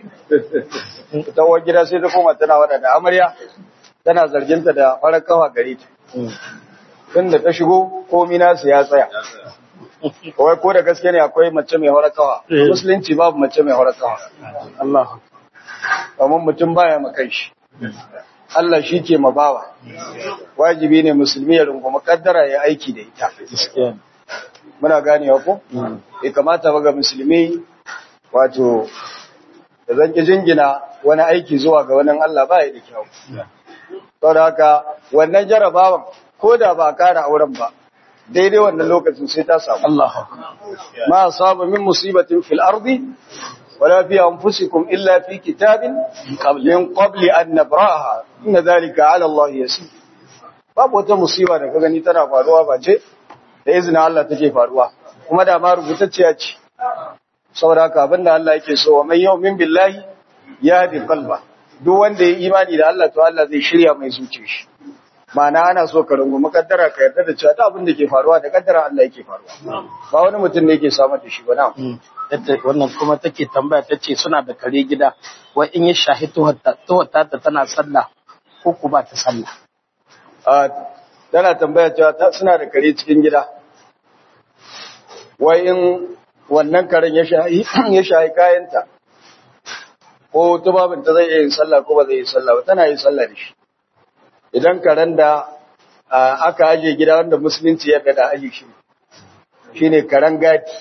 ta uwar gida sai ta koma tana wada da amarya tana zarginta da farar kawa gare ta tun da ta shigo komi nasu ya tsaya kawai ko da gaske ne akwai mace mai farar kawa musulunci babu mace mai farar kawa Allah kamar mutum baya makan shi Allah shi ke mabawa wajibi ne musulmi ya rungumi kaddara ya aiki da ita gaskiya muna ganewa ko bai kamata ba ga musulmi wato da zanki jingina wani aiki zuwa ga wani Allah ba ya da kyau saboda haka wannan jarabawan ko da ba a kara auren ba daidai wannan lokacin sai ta samu Allah ma asaba min musibatin fil ardi wala fi anfusikum illa fi kitabin min qabli an nabraha inna dhalika ala Allah yasir babu wata musiba da ka gani tana faruwa ba ce da izinin Allah take faruwa kuma da ma rubutacciya ce saboda haka abinda Allah yake so wa man yu'min billahi yahdi qalba duk wanda ya imani da Allah to Allah zai shirya mai zuciya shi ma'ana ana so ka rungumi kaddara ka yarda da cewa ta abin da ke faruwa da kaddara Allah yake faruwa ba wani mutum ne yake samar da shi ba na wannan kuma take tambaya ta ce suna da kare gida wai in ya shahi tuwata ta tana sallah ko ku ba ta sallah a tana tambaya cewa ta suna da kare cikin gida wai in wannan karen ya shahi ya shahi kayanta ko tubabinta zai iya yin sallah ko ba zai yi sallah ba tana yin sallah da shi idan karen da aka aje gida wanda musulunci ya da aje shi shine karen gadi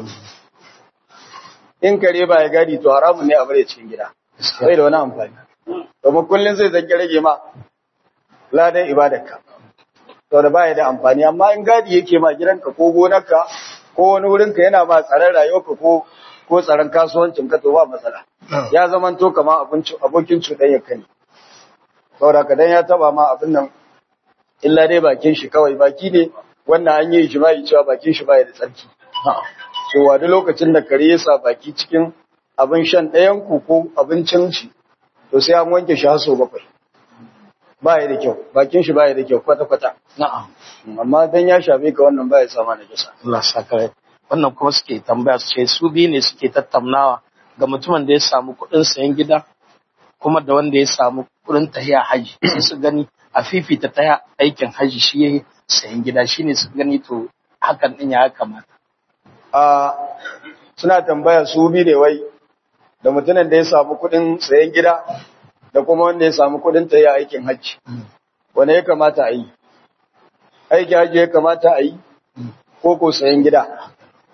in kare ba ya gadi to haramun ne a bare cikin gida bai da wani amfani domin kullum zai zange rage ma ladan ibadarka to da baya da amfani amma in gadi yake ma gidanka ko gonarka ko wani wurinka yana ba tsaron rayuwarka ko ko tsaron kasuwancin ka to ba matsala ya zamanto kamar abokin cuɗanyar ka ne saboda ka dan ya taba ma abin nan illa dai bakin shi kawai baki ne wannan an yi jima'i cewa bakin shi baya da tsarki cewa duk lokacin da kare ya sa baki cikin abin shan ɗayan ku ko abincin shi to sai an wanke shi haso bakwai baya da kyau bakin shi baya da kyau kwata kwata na'am amma dan ya shafe ka wannan baya sama na kisa Allah saka wannan kuma suke tambaya su ce su biyu ne suke tattaunawa ga mutumin da ya samu kuɗin sayan gida kuma da wanda ya samu kuɗin tahiya haji sai su gani a fifita ta aikin haji shi ya sayan gida shine su gani to hakan din ya kamata a suna tambaya su bi ne wai da mutumin da ya samu kuɗin sayan gida da kuma wanda ya samu kuɗin tahiya aikin haji wanda ya kamata a yi aikin haji ya kamata a yi ko ko sayan gida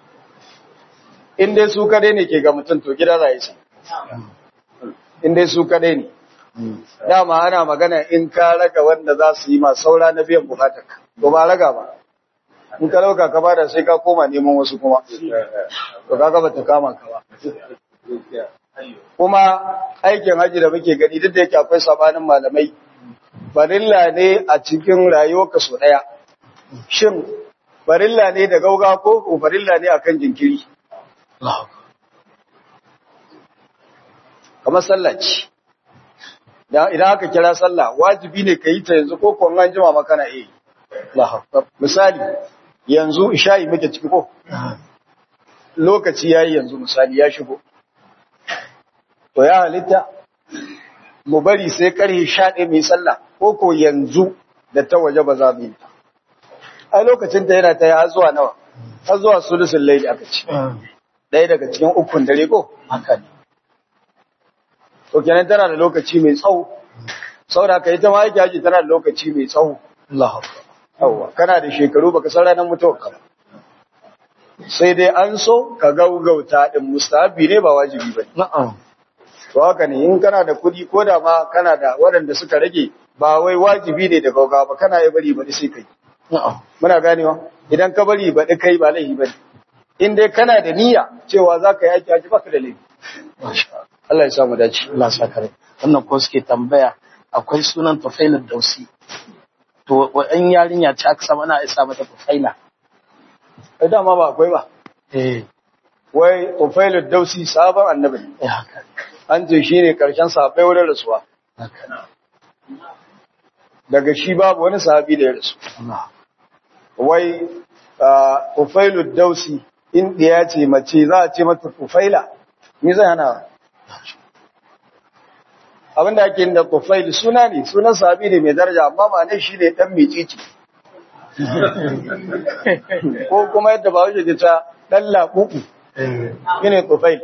in dai su kadai ne ke ga mutum to gida za yi sai in dai su kadai ne dama ana magana in ka raga wanda za su yi ma saura na biyan bukatar ka to ba raga ba in ka lauka ka bada sai ka koma neman wasu kuma to kaga ba ta kama ka ba kuma aikin haji da muke gani duk da yake akwai sabanin malamai farilla ne a cikin rayuwarka so daya shin farilla ne da gauga ko farilla ne akan jinkiri kamar sallah ce idan aka kira sallah wajibi ne ka yi ta yanzu ko kuwa an jima maka na iya misali yanzu isha'i muke ciki ko lokaci ya yi yanzu misali ya shigo to ya halitta mu bari sai karhe sha ɗaya mai sallah ko ko yanzu da ta waje ba za mu yi ai lokacin ta yana ta yi har zuwa nawa har zuwa sulusun laili aka ce ɗaya daga cikin ukun dare ko haka ne to kenan tana da lokaci mai tsawo saboda ka ita ma yake haji tana da lokaci mai tsawo Allah yawa kana da shekaru baka san ranar mutuwar ka sai dai an so ka gaugauta din mustahabi ne ba wajibi bane na'am to haka ne in kana da kuɗi ko da ma kana da waɗanda suka rage ba wai wajibi ne da gaugawa ba kana yi bari ba sai kai na'am muna ganewa idan ka bari ba kai ba laifi bane in dai kana da niyya cewa za ka yi aiki aji baka da laifi masha Allah Allah ya samu dace Allah sa kare wannan ko suke tambaya akwai sunan tufailar dausi to wa'an yarinya ce aka sama ana isa mata tufaila ai dama ba akwai ba eh wai Ufailud Dausi sabon annabi ne. eh haka an ce shine karshen sahabbai wurin rasuwa haka daga shi babu wani sahabi da ya rasu Allah wai ah, Ufailud Dausi in ɗiya ce mace za a ce mata Ufaila me zai hana abinda ake yin da Ufail suna ne sunan sahabi ne mai daraja amma ba ne shi ne dan micici ko kuma yadda ba wuce ta dan laɓuɓu eh shine Ufail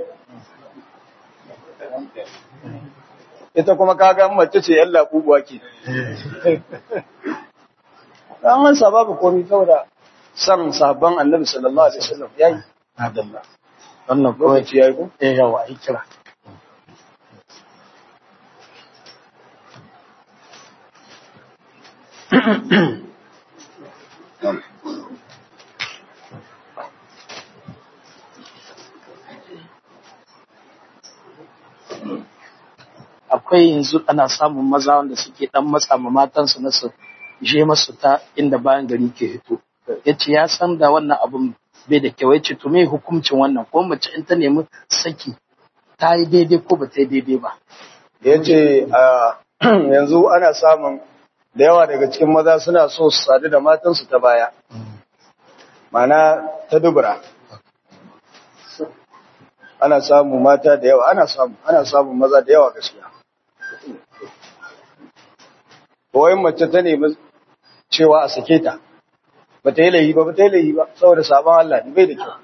ita kuma kaga in mace ce yan laɓuɓuwa ke an masa babu komai saboda san sabon annabi sallallahu alaihi wasallam yayi adalla wannan ko lokaci yayi ko eh yawa ai kira akwai yanzu ana samun maza wanda suke dan matsa ma matansu na su je masu ta inda bayan gari ke hito yace ya san da wannan abun bai da kyau yace to me hukuncin wannan ko mace in ta nemi saki ta yi daidai ko ba ta yi daidai ba yace a yanzu ana samun da yawa daga cikin maza suna so su sadu da matansu ta baya mana ta dubura ana samu mata da yawa ana samu ana samun maza da yawa gaskiya Kawai mace ta nemi cewa a sake ta ba ta yi laihi ba ba ta yi laihi ba saboda sabon Allah ne bai da kyau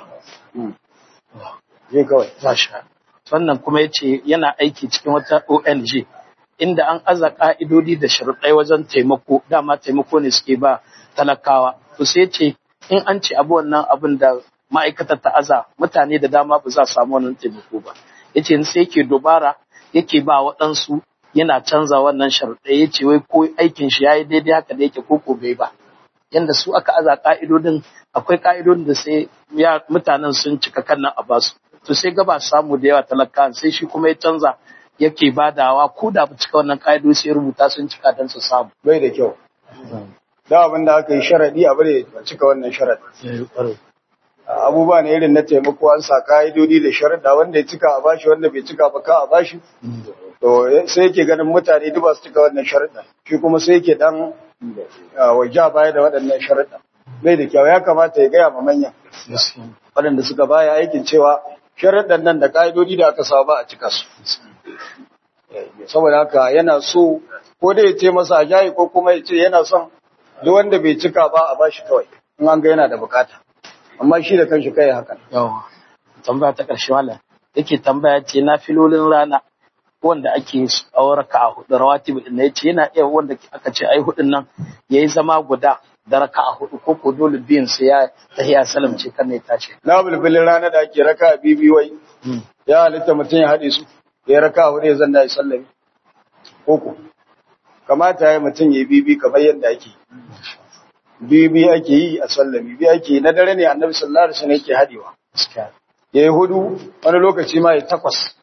je kawai Masha. Wannan kuma ya ce yana aiki cikin wata ONG inda an aza ƙa'idodi da sharuɗai wajen taimako, dama taimako ne suke ba talakawa. To sai ce in an ce abu wannan abin da ma'aikatar ta aza mutane da dama ba za su samu wannan taimako ba. Ya ce sai yake dubara yake ba waɗansu yana canza wannan sharuɗai ya ce wai ko aikin shi ya yi daidai haka da yake ko ko bai ba. Yanda su aka aza ƙa'idodin akwai ƙa'idodin da sai ya mutanen sun cika kan nan a basu. to sai gaba samu da yawa talaka sai shi kuma ya canza yake badawa ko da ba cika wannan ka'ido sai rubuta sun cika don su samu. bai da kyau da abin da aka yi sharaɗi abu da ya cika wannan sharaɗi abubuwa ne irin na taimako an sa ka'idodi da sharaɗa wanda ya cika a bashi wanda bai cika ba ka a bashi to sai yake ganin mutane duk ba su cika wannan sharaɗa shi kuma sai yake dan waje baya da waɗannan sharaɗa bai da kyau ya kamata ya gaya ma manyan waɗanda suka baya aikin cewa sharaɗan nan da ka'idodi da aka sa ba a cika su saboda haka yana so ko da ya ce masa a jayi ko kuma ya ce yana son duk wanda bai cika ba a bashi kawai in an ga yana da bukata amma shi da kanshi kai hakan Yawa. Tambaya ta ƙarshe wala yake tambaya ce na filolin rana wanda ake auraka a hudu rawatibu din ya ce yana iya wanda aka ce ai hudun nan yayi zama guda da raka a hudu ko ko dole biyan sai ya tahiya salam ce kan ne tashi. na bulbulin rana da ake raka bibi wai ya halitta mutum ya haɗe su ya raka hudu ya zanna ya sallami koko kamata ya mutum ya yi bibi kamar yadda ake bibi ake yi a sallami bibi ake yi na dare ne annabi sallallahu alaihi wasallam yake haɗewa Gaskiya. ya yi hudu wani lokaci ma ya takwas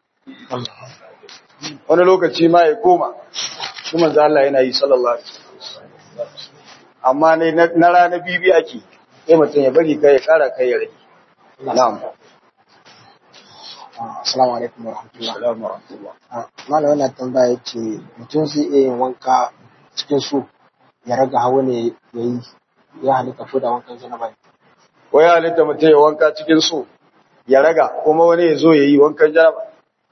wani lokaci ma ya koma shi manzo Allah yana yi sallallahu alaihi wasallam amma ne na na rana bibi ake sai mutum ya bari kai ya kara kai ya rage na'am Assalamu alaikum wa rahmatullah. assalamu alaikum Malam wannan tambaya ce mutum zai iya yin wanka cikin su ya raga hawa ne ya yi ya halitta ko da wankan janaba ne. wai halitta mutum ya wanka cikin so ya raga kuma wani ya zo ya yi wankan janaba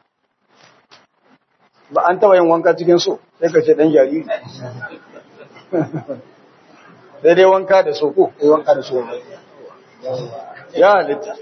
ba an taba yin wanka cikin so sai ka ce dan jariri sai dai wanka da so ko Ya yi wanka da su ne. ya halitta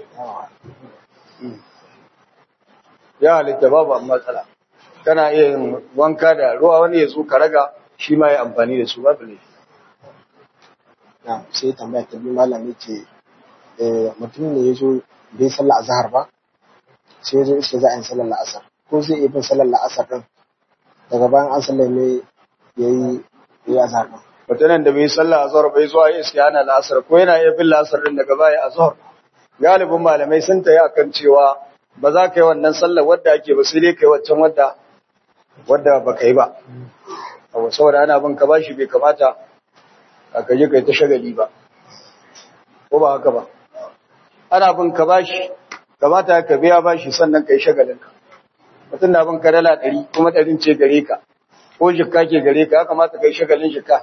ya halitta babu amma matsala kana iya yin wanka da ruwa wani ya zo ka raga shi ma ya amfani da su babu ne Na sai tambaya ta biyu malam ya ce eh, mutum ne ya zo bai sallar azhar ba sai ya zo iske za a yi sallar la'asar ko zai iya bin sallar la'asar din daga bayan an sallame ya yi ya yi azhar din mutumin da bai yi sallah azhar bai zuwa ya iske ana la'asar ko yana iya bin la'asar din daga baya azhar galibin malamai sun tayi akan cewa ba za ka yi wannan sallar wadda ake ba sai dai kai waccan wadda wadda ba ka yi ba abu saboda ana bin ka bashi bai kamata ka kaje kai ta shagali ba ko ba haka ba ana bin ka bashi kamata ka biya bashi sannan kai shagalin ka mutum na bin ka dala ɗari kuma ɗarin ce gare ka ko jikka ke gare ka ya kamata kai shagalin jikka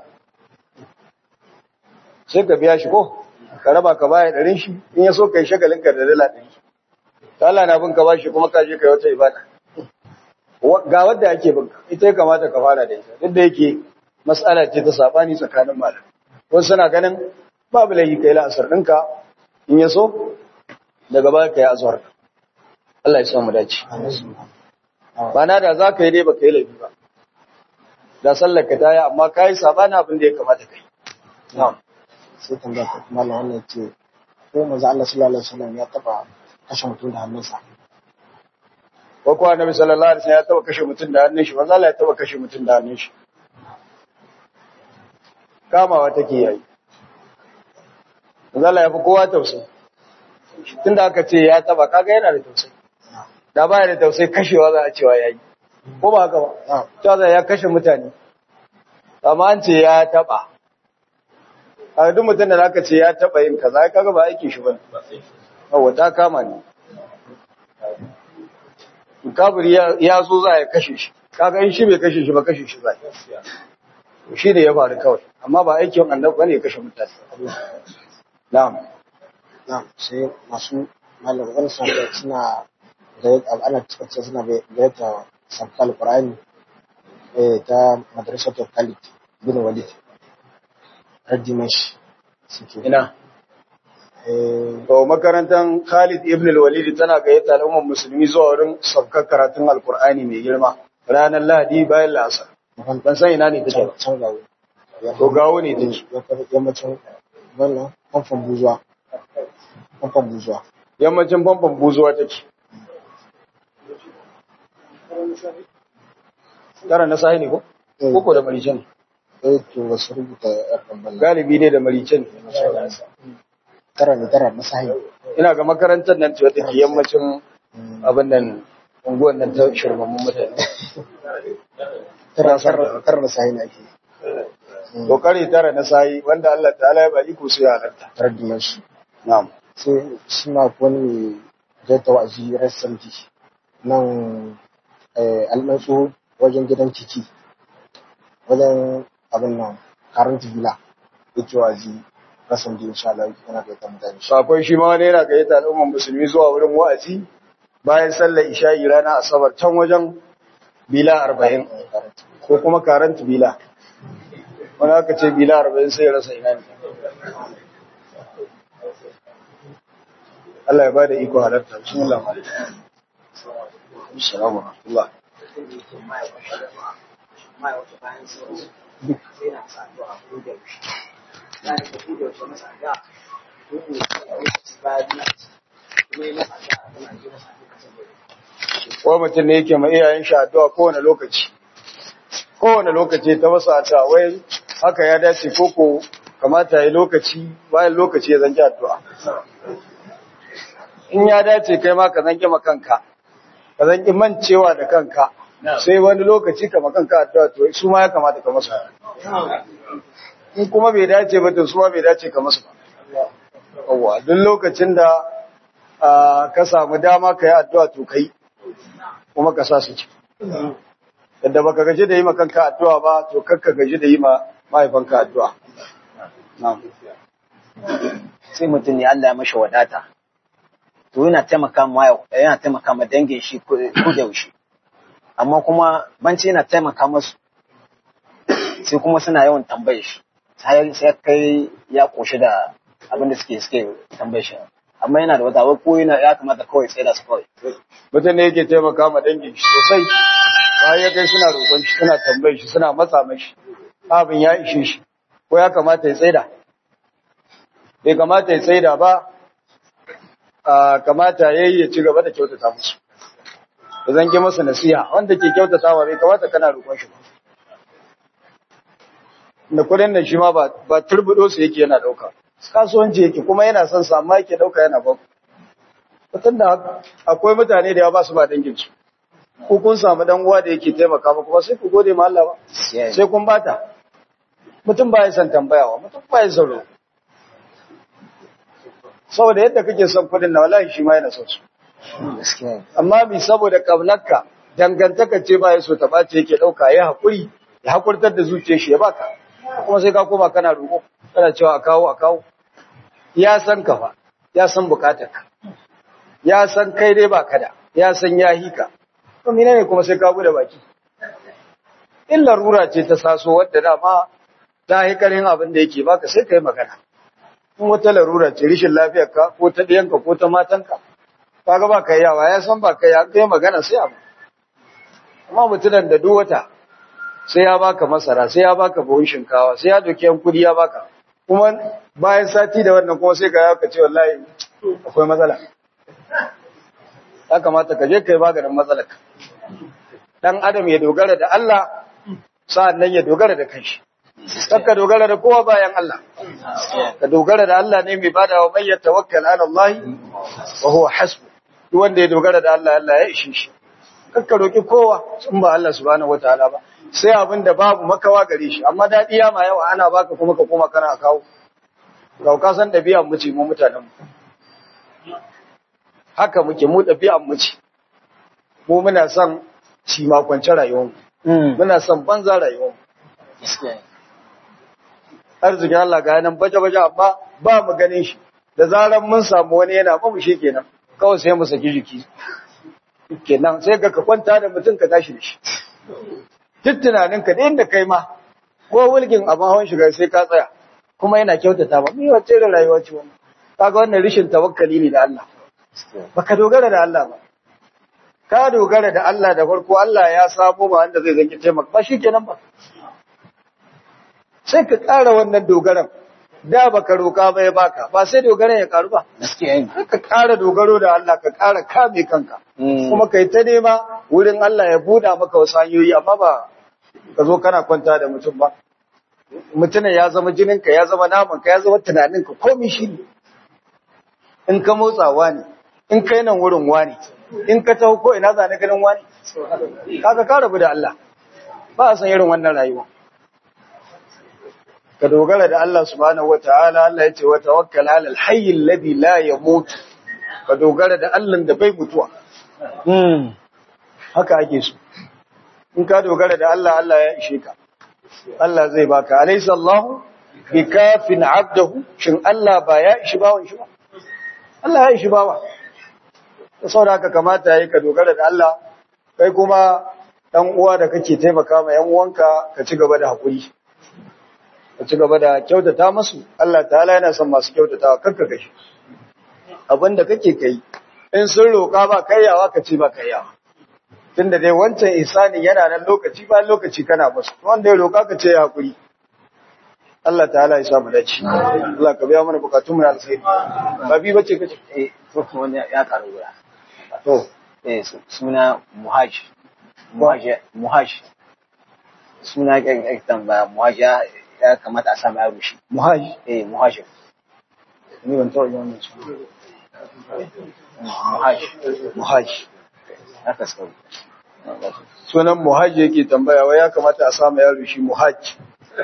sai ka biya shi ko ka raba ka baya ɗarin shi in ya so kai shagalin ka da dala ɗari ta Allah na bin ka bashi kuma ka je kai wata ibada ga wadda ake bin ka ita ya kamata ka fara da ita duk da yake mas'ala ce ta sabani tsakanin malam wasu suna ganin babu laifi kai la'asar ɗinka in ya so daga baya ka yi azhar Allah ya sa mu dace ba na da za ka yi dai ba ka yi laifi ba da sallar ka ta yi amma ka yi sabani abin da ya kamata ka yi sai tambaya ta kuma Allah wannan ce ko manzo Allah sallallahu alaihi wasallam ya taba kashe mutum da hannunsa ko kuwa annabi sallallahu alaihi wasallam ya taba kashe mutum da hannun shi manzo Allah ya taba kashe mutum da hannun shi kamawa take yayi manzo Allah ya fi kowa tausayi tunda aka ce ya taba kaga yana da tausayi da baya da tausayi kashewa za a cewa yayi ko ba haka ba ta ya kashe mutane amma an ce ya taba a duk mutum da aka ce ya taba yin kaza kaga ba aikin shi bane yawa ta kama ne kabiri ya zo za ya kashe shi kaga in shi bai kashe shi ba kashe shi za shi ne ya faru kawai amma ba aikin annabi bane ya kashe mutane na'am na sai masu malam wani suna suna da ana cikin suna gayyata sabkal qur'ani eh ta madrasatul khalid bin walid radimash suke ina eh to makarantar Khalid ibn al-Walid tana gayyata al'ummar musulmi zuwa wurin sabkar karatun alkur'ani mai girma ranar Lahadi bayan la'asar ban san ina ne take ba can gawo to gawo ne take yammacin wannan famfon buzuwa famfon buzuwa yammacin famfon buzuwa take tara na sahi ne ko koko da marice ne eh to wasu rubuta yar bambala galibi ne da marice ne tara ne tara na sahi ina ga makarantar nan ce wata ke yammacin abin nan unguwan nan ta shirmammun mutane tara tara tara na sahi ne ake to kare tara na sahi wanda Allah ta'ala ya ba iko su ya halarta radimash na'am sai suna wani mai gaita wa'azi rassanti nan almatsu wajen gidan ciki wajen abin nan karant villa yake wa'azi rassanti insha Allah yana gaita mutane sakon shi ma wani yana gayyata al'ummar musulmi zuwa wurin wa'azi bayan sallar isha'i rana asabar can wajen bila arba'in ko kuma karant bila wani aka ce bila arba'in sai ya rasa ina ne Allah ya ba da iko halarta bismillah assalamu alaikum ko mutum ne yake ma iyayen shi addu'a kowane lokaci kowane lokaci ta masa addu'a wai haka ya dace ko ko kamata ya lokaci bayan lokaci ya zanki addu'a in ya dace kai ma ka zanki ma kanka ka zanki mancewa da kanka sai wani lokaci ka ma kanka addu'a to su ma ya kamata ka masa in kuma bai dace ba to su ma bai dace ka masa ba yawwa duk lokacin da ka samu dama ka yi addu'a to kai kuma ka sa su ci yadda baka gaji da yi ma kanka addu'a ba to kakka gaji da yi ma mahaifanka addu'a na'am sai mutum ne Allah ya mashi wadata to yana taimaka ma yana taimaka ma dangin shi ko da yaushe amma kuma banci yana taimaka masu sai kuma suna yawan tambaye shi sai sai kai ya koshi da abin da suke suke tambaye shi amma yana da wata wai ko yana ya kamata kawai tsaye da su kawai mutum ne yake taimaka ma dangin shi sosai bayan ya kai suna roƙon shi suna tambaye shi suna matsa mashi abin ya ishe shi ko ya kamata ya tsaida bai kamata ya tsaida ba a kamata yayi ya ci gaba da kyautata musu da zan ki masa nasiha wanda ke kyautatawa bai kamata kana roƙon shi ba da kudin da shi ma ba ba turbudo su yake yana dauka kasuwanci yake kuma yana son sa amma yake dauka yana ba mutum da akwai mutane da ya ba su ba dangin su ko kun samu dan uwa da yake taimaka muku ba sai ku gode ma Allah ba sai kun bata mutum ba ya san tambayawa mutum ba ya son roƙo saboda yadda kake son kudin na wallahi shi ma yana son su amma bi saboda kaunarka dangantaka ce ba ya so ta bace yake dauka ya hakuri ya hakurtar da zuciyar shi ya baka kuma sai ka koma kana roƙo kana cewa a kawo a kawo ya san ka fa ya san bukatarka ya san kai dai ba kada ya san ya hika to menene kuma sai ka bude baki in larura ce ta saso wadda dama ta hikarin abin da yake baka sai kai magana in wata larura ce rishin lafiyarka ko ta ɗiyanka ko ta matanka kaga ba kai yawa ya san ba kai ya kai magana sai abu amma mutunan da duk wata sai ya baka masara sai ya baka buhun shinkawa sai ya doki yan kudi ya baka kuma bayan sati da wannan kuma sai ka ya ka ce wallahi akwai matsala ya kamata ka je kai maganin matsalar dan adam ya dogara da Allah sa'annan ya dogara da kanshi ka dogara da kowa bayan Allah ka dogara da Allah ne mai bada wa mai tawakkal ala Allah wa huwa hasbu duk wanda ya dogara da Allah Allah ya ishe shi kakka roki kowa in ba Allah subhanahu wataala ba sai abin da babu makawa gare shi amma dadi ya ma yawa ana baka kuma ka koma kana kawo ka san dabi'an mu ce mu mutanen mu haka muke mu dabi'an mu ce mu muna son ci makwance rayuwar mu muna son banza rayuwar mu arzikin Allah ga nan baje-baje amma ba mu ganin shi da zarar mun samu wani yana ba mu shi kenan kawai sai mu saki jiki kenan sai ka kwanta da mutum ka tashi da shi duk tunanin ka da inda kai ma ko wulgin abin hawan shiga sai ka tsaya kuma yana kyautata ba ni wacce da rayuwa ce wannan kaga wannan rishin tawakkali ne da Allah baka dogara da Allah ba ka dogara da Allah da farko Allah ya sabo ba wanda zai zanki taimaka ba shikenan ba sai ka ƙara wannan dogaran da baka roka ba ya baka ba sai dogaran ya karu ba ka ƙara dogaro da Allah ka ƙara kame kanka kuma kai ta nema wurin Allah ya buɗa maka wasu hanyoyi amma ba ka zo kana kwanta da mutum ba mutumin ya zama jininka ya zama namanka ya zama tunaninka komai shi ne in ka motsawa ne in kai nan wurin wani in ka taho ko ina zane ganin wani kaga ka rabu da Allah ba a san irin wannan rayuwa ka dogara da Allah subhanahu wataala Allah ya ce wa tawakkal ala al-hayy alladhi la yamut ka dogara da Allah da bai mutuwa haka ake so in ka dogara da Allah Allah ya ishe ka Allah zai baka alaysa Allah bikafin abdahu shin Allah ba ya ishi bawon shi ba Allah ya ishi bawa saboda haka kamata yayi ka dogara da Allah kai kuma dan uwa da kake taimaka ma yan uwanka ka ci gaba da hakuri ka ci gaba da kyautata musu Allah ta'ala yana son masu kyautatawa kanka kashi abinda kake kai in sun roka ba kaiyawa ka ce ba kaiyawa tunda dai wancan isani yana nan lokaci ba lokaci kana musu wanda ya roka ka ce ya hakuri Allah ta'ala ya sa mu dace Allah ka biya mana bukatun mu na alkhairi ba bi bace kace eh to wani ya karu guda to eh suna muhaj muhaj muhaj suna kan tambaya muhaj ya kamata a samu yaro shi muhaji eh muhaj ni ban taɓa yin wannan suna muhaj muhaji haka suka sunan muhaji yake tambaya wai ya kamata a samu yaro shi muhaji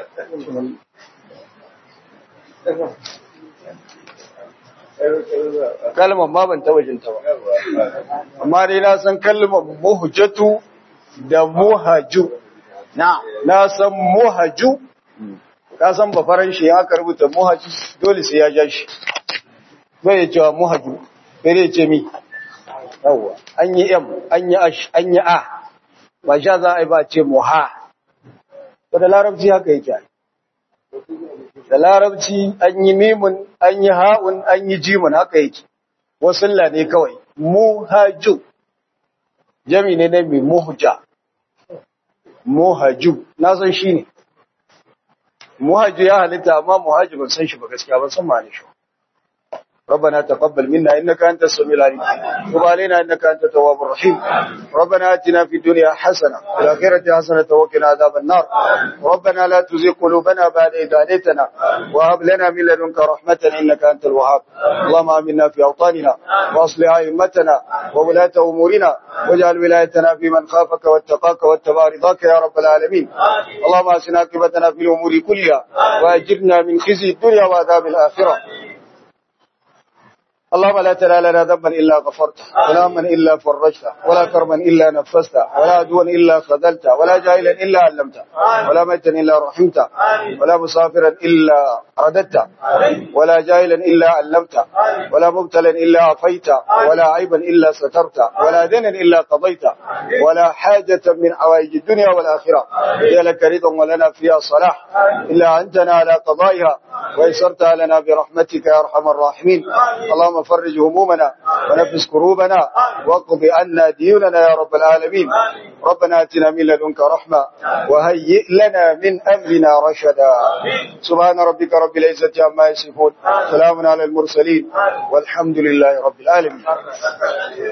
kalmar ma ban taɓa jinta ba amma dai na san kalmar muhjatu da muhaju na na san muhaju ka san ba faranshi ya aka rubuta muhaju dole sai ya ja shi bai ya cewa muhaju sai dai ya ce mi yawwa an yi m an yi ash an yi a ba sha za a yi ba ce muha to da larabci haka yake ai da larabci an yi mimun an yi ha'un an yi jimun haka yake wasulla ne kawai muhaju jami ne na mai muhja muhaju na san shi ne muhaju ya halitta amma muhaju ban san shi ba gaskiya ban san ma'ani shi ربنا تقبل منا إنك أنت السميع العليم تب علينا إنك أنت التواب الرحيم ربنا آتنا في الدنيا حسنة وفي الآخرة حسنة وقنا عذاب النار ربنا لا تزغ قلوبنا بعد إذ هديتنا وهب لنا من لدنك رحمة إنك أنت الوهاب اللهم آمنا في أوطاننا وأصلح أئمتنا وولاة أمورنا واجعل ولايتنا في من خافك واتقاك واتبع رضاك يا رب العالمين اللهم أسنا عاقبتنا في الأمور كلها وأجرنا من خزي الدنيا وعذاب الآخرة اللهم لا تدع لنا ذنبا الا غفرته ولا هما الا فرجته ولا كرما الا نفسته ولا عدوا الا خذلته ولا جاهلا الا علمته ولا ميتا الا رحمته ولا مسافرا الا رددته ولا جاهلا الا علمته ولا مبتلا الا عفيته ولا عيبا الا سترته ولا دينا الا قضيته ولا حاجة من حوائج الدنيا والآخرة هي لك رضا ولنا فيها صلاح إلا أنتنا على قضائها ويسرتها لنا برحمتك يا أرحم الراحمين اللهم فرج همومنا ونفس كروبنا واقض عنا ديوننا يا رب العالمين ربنا اتنا من لدنك رحمة وهيئ لنا من أمرنا رشدا سبحان ربك رب العزة عما يصفون سلام على المرسلين والحمد لله رب العالمين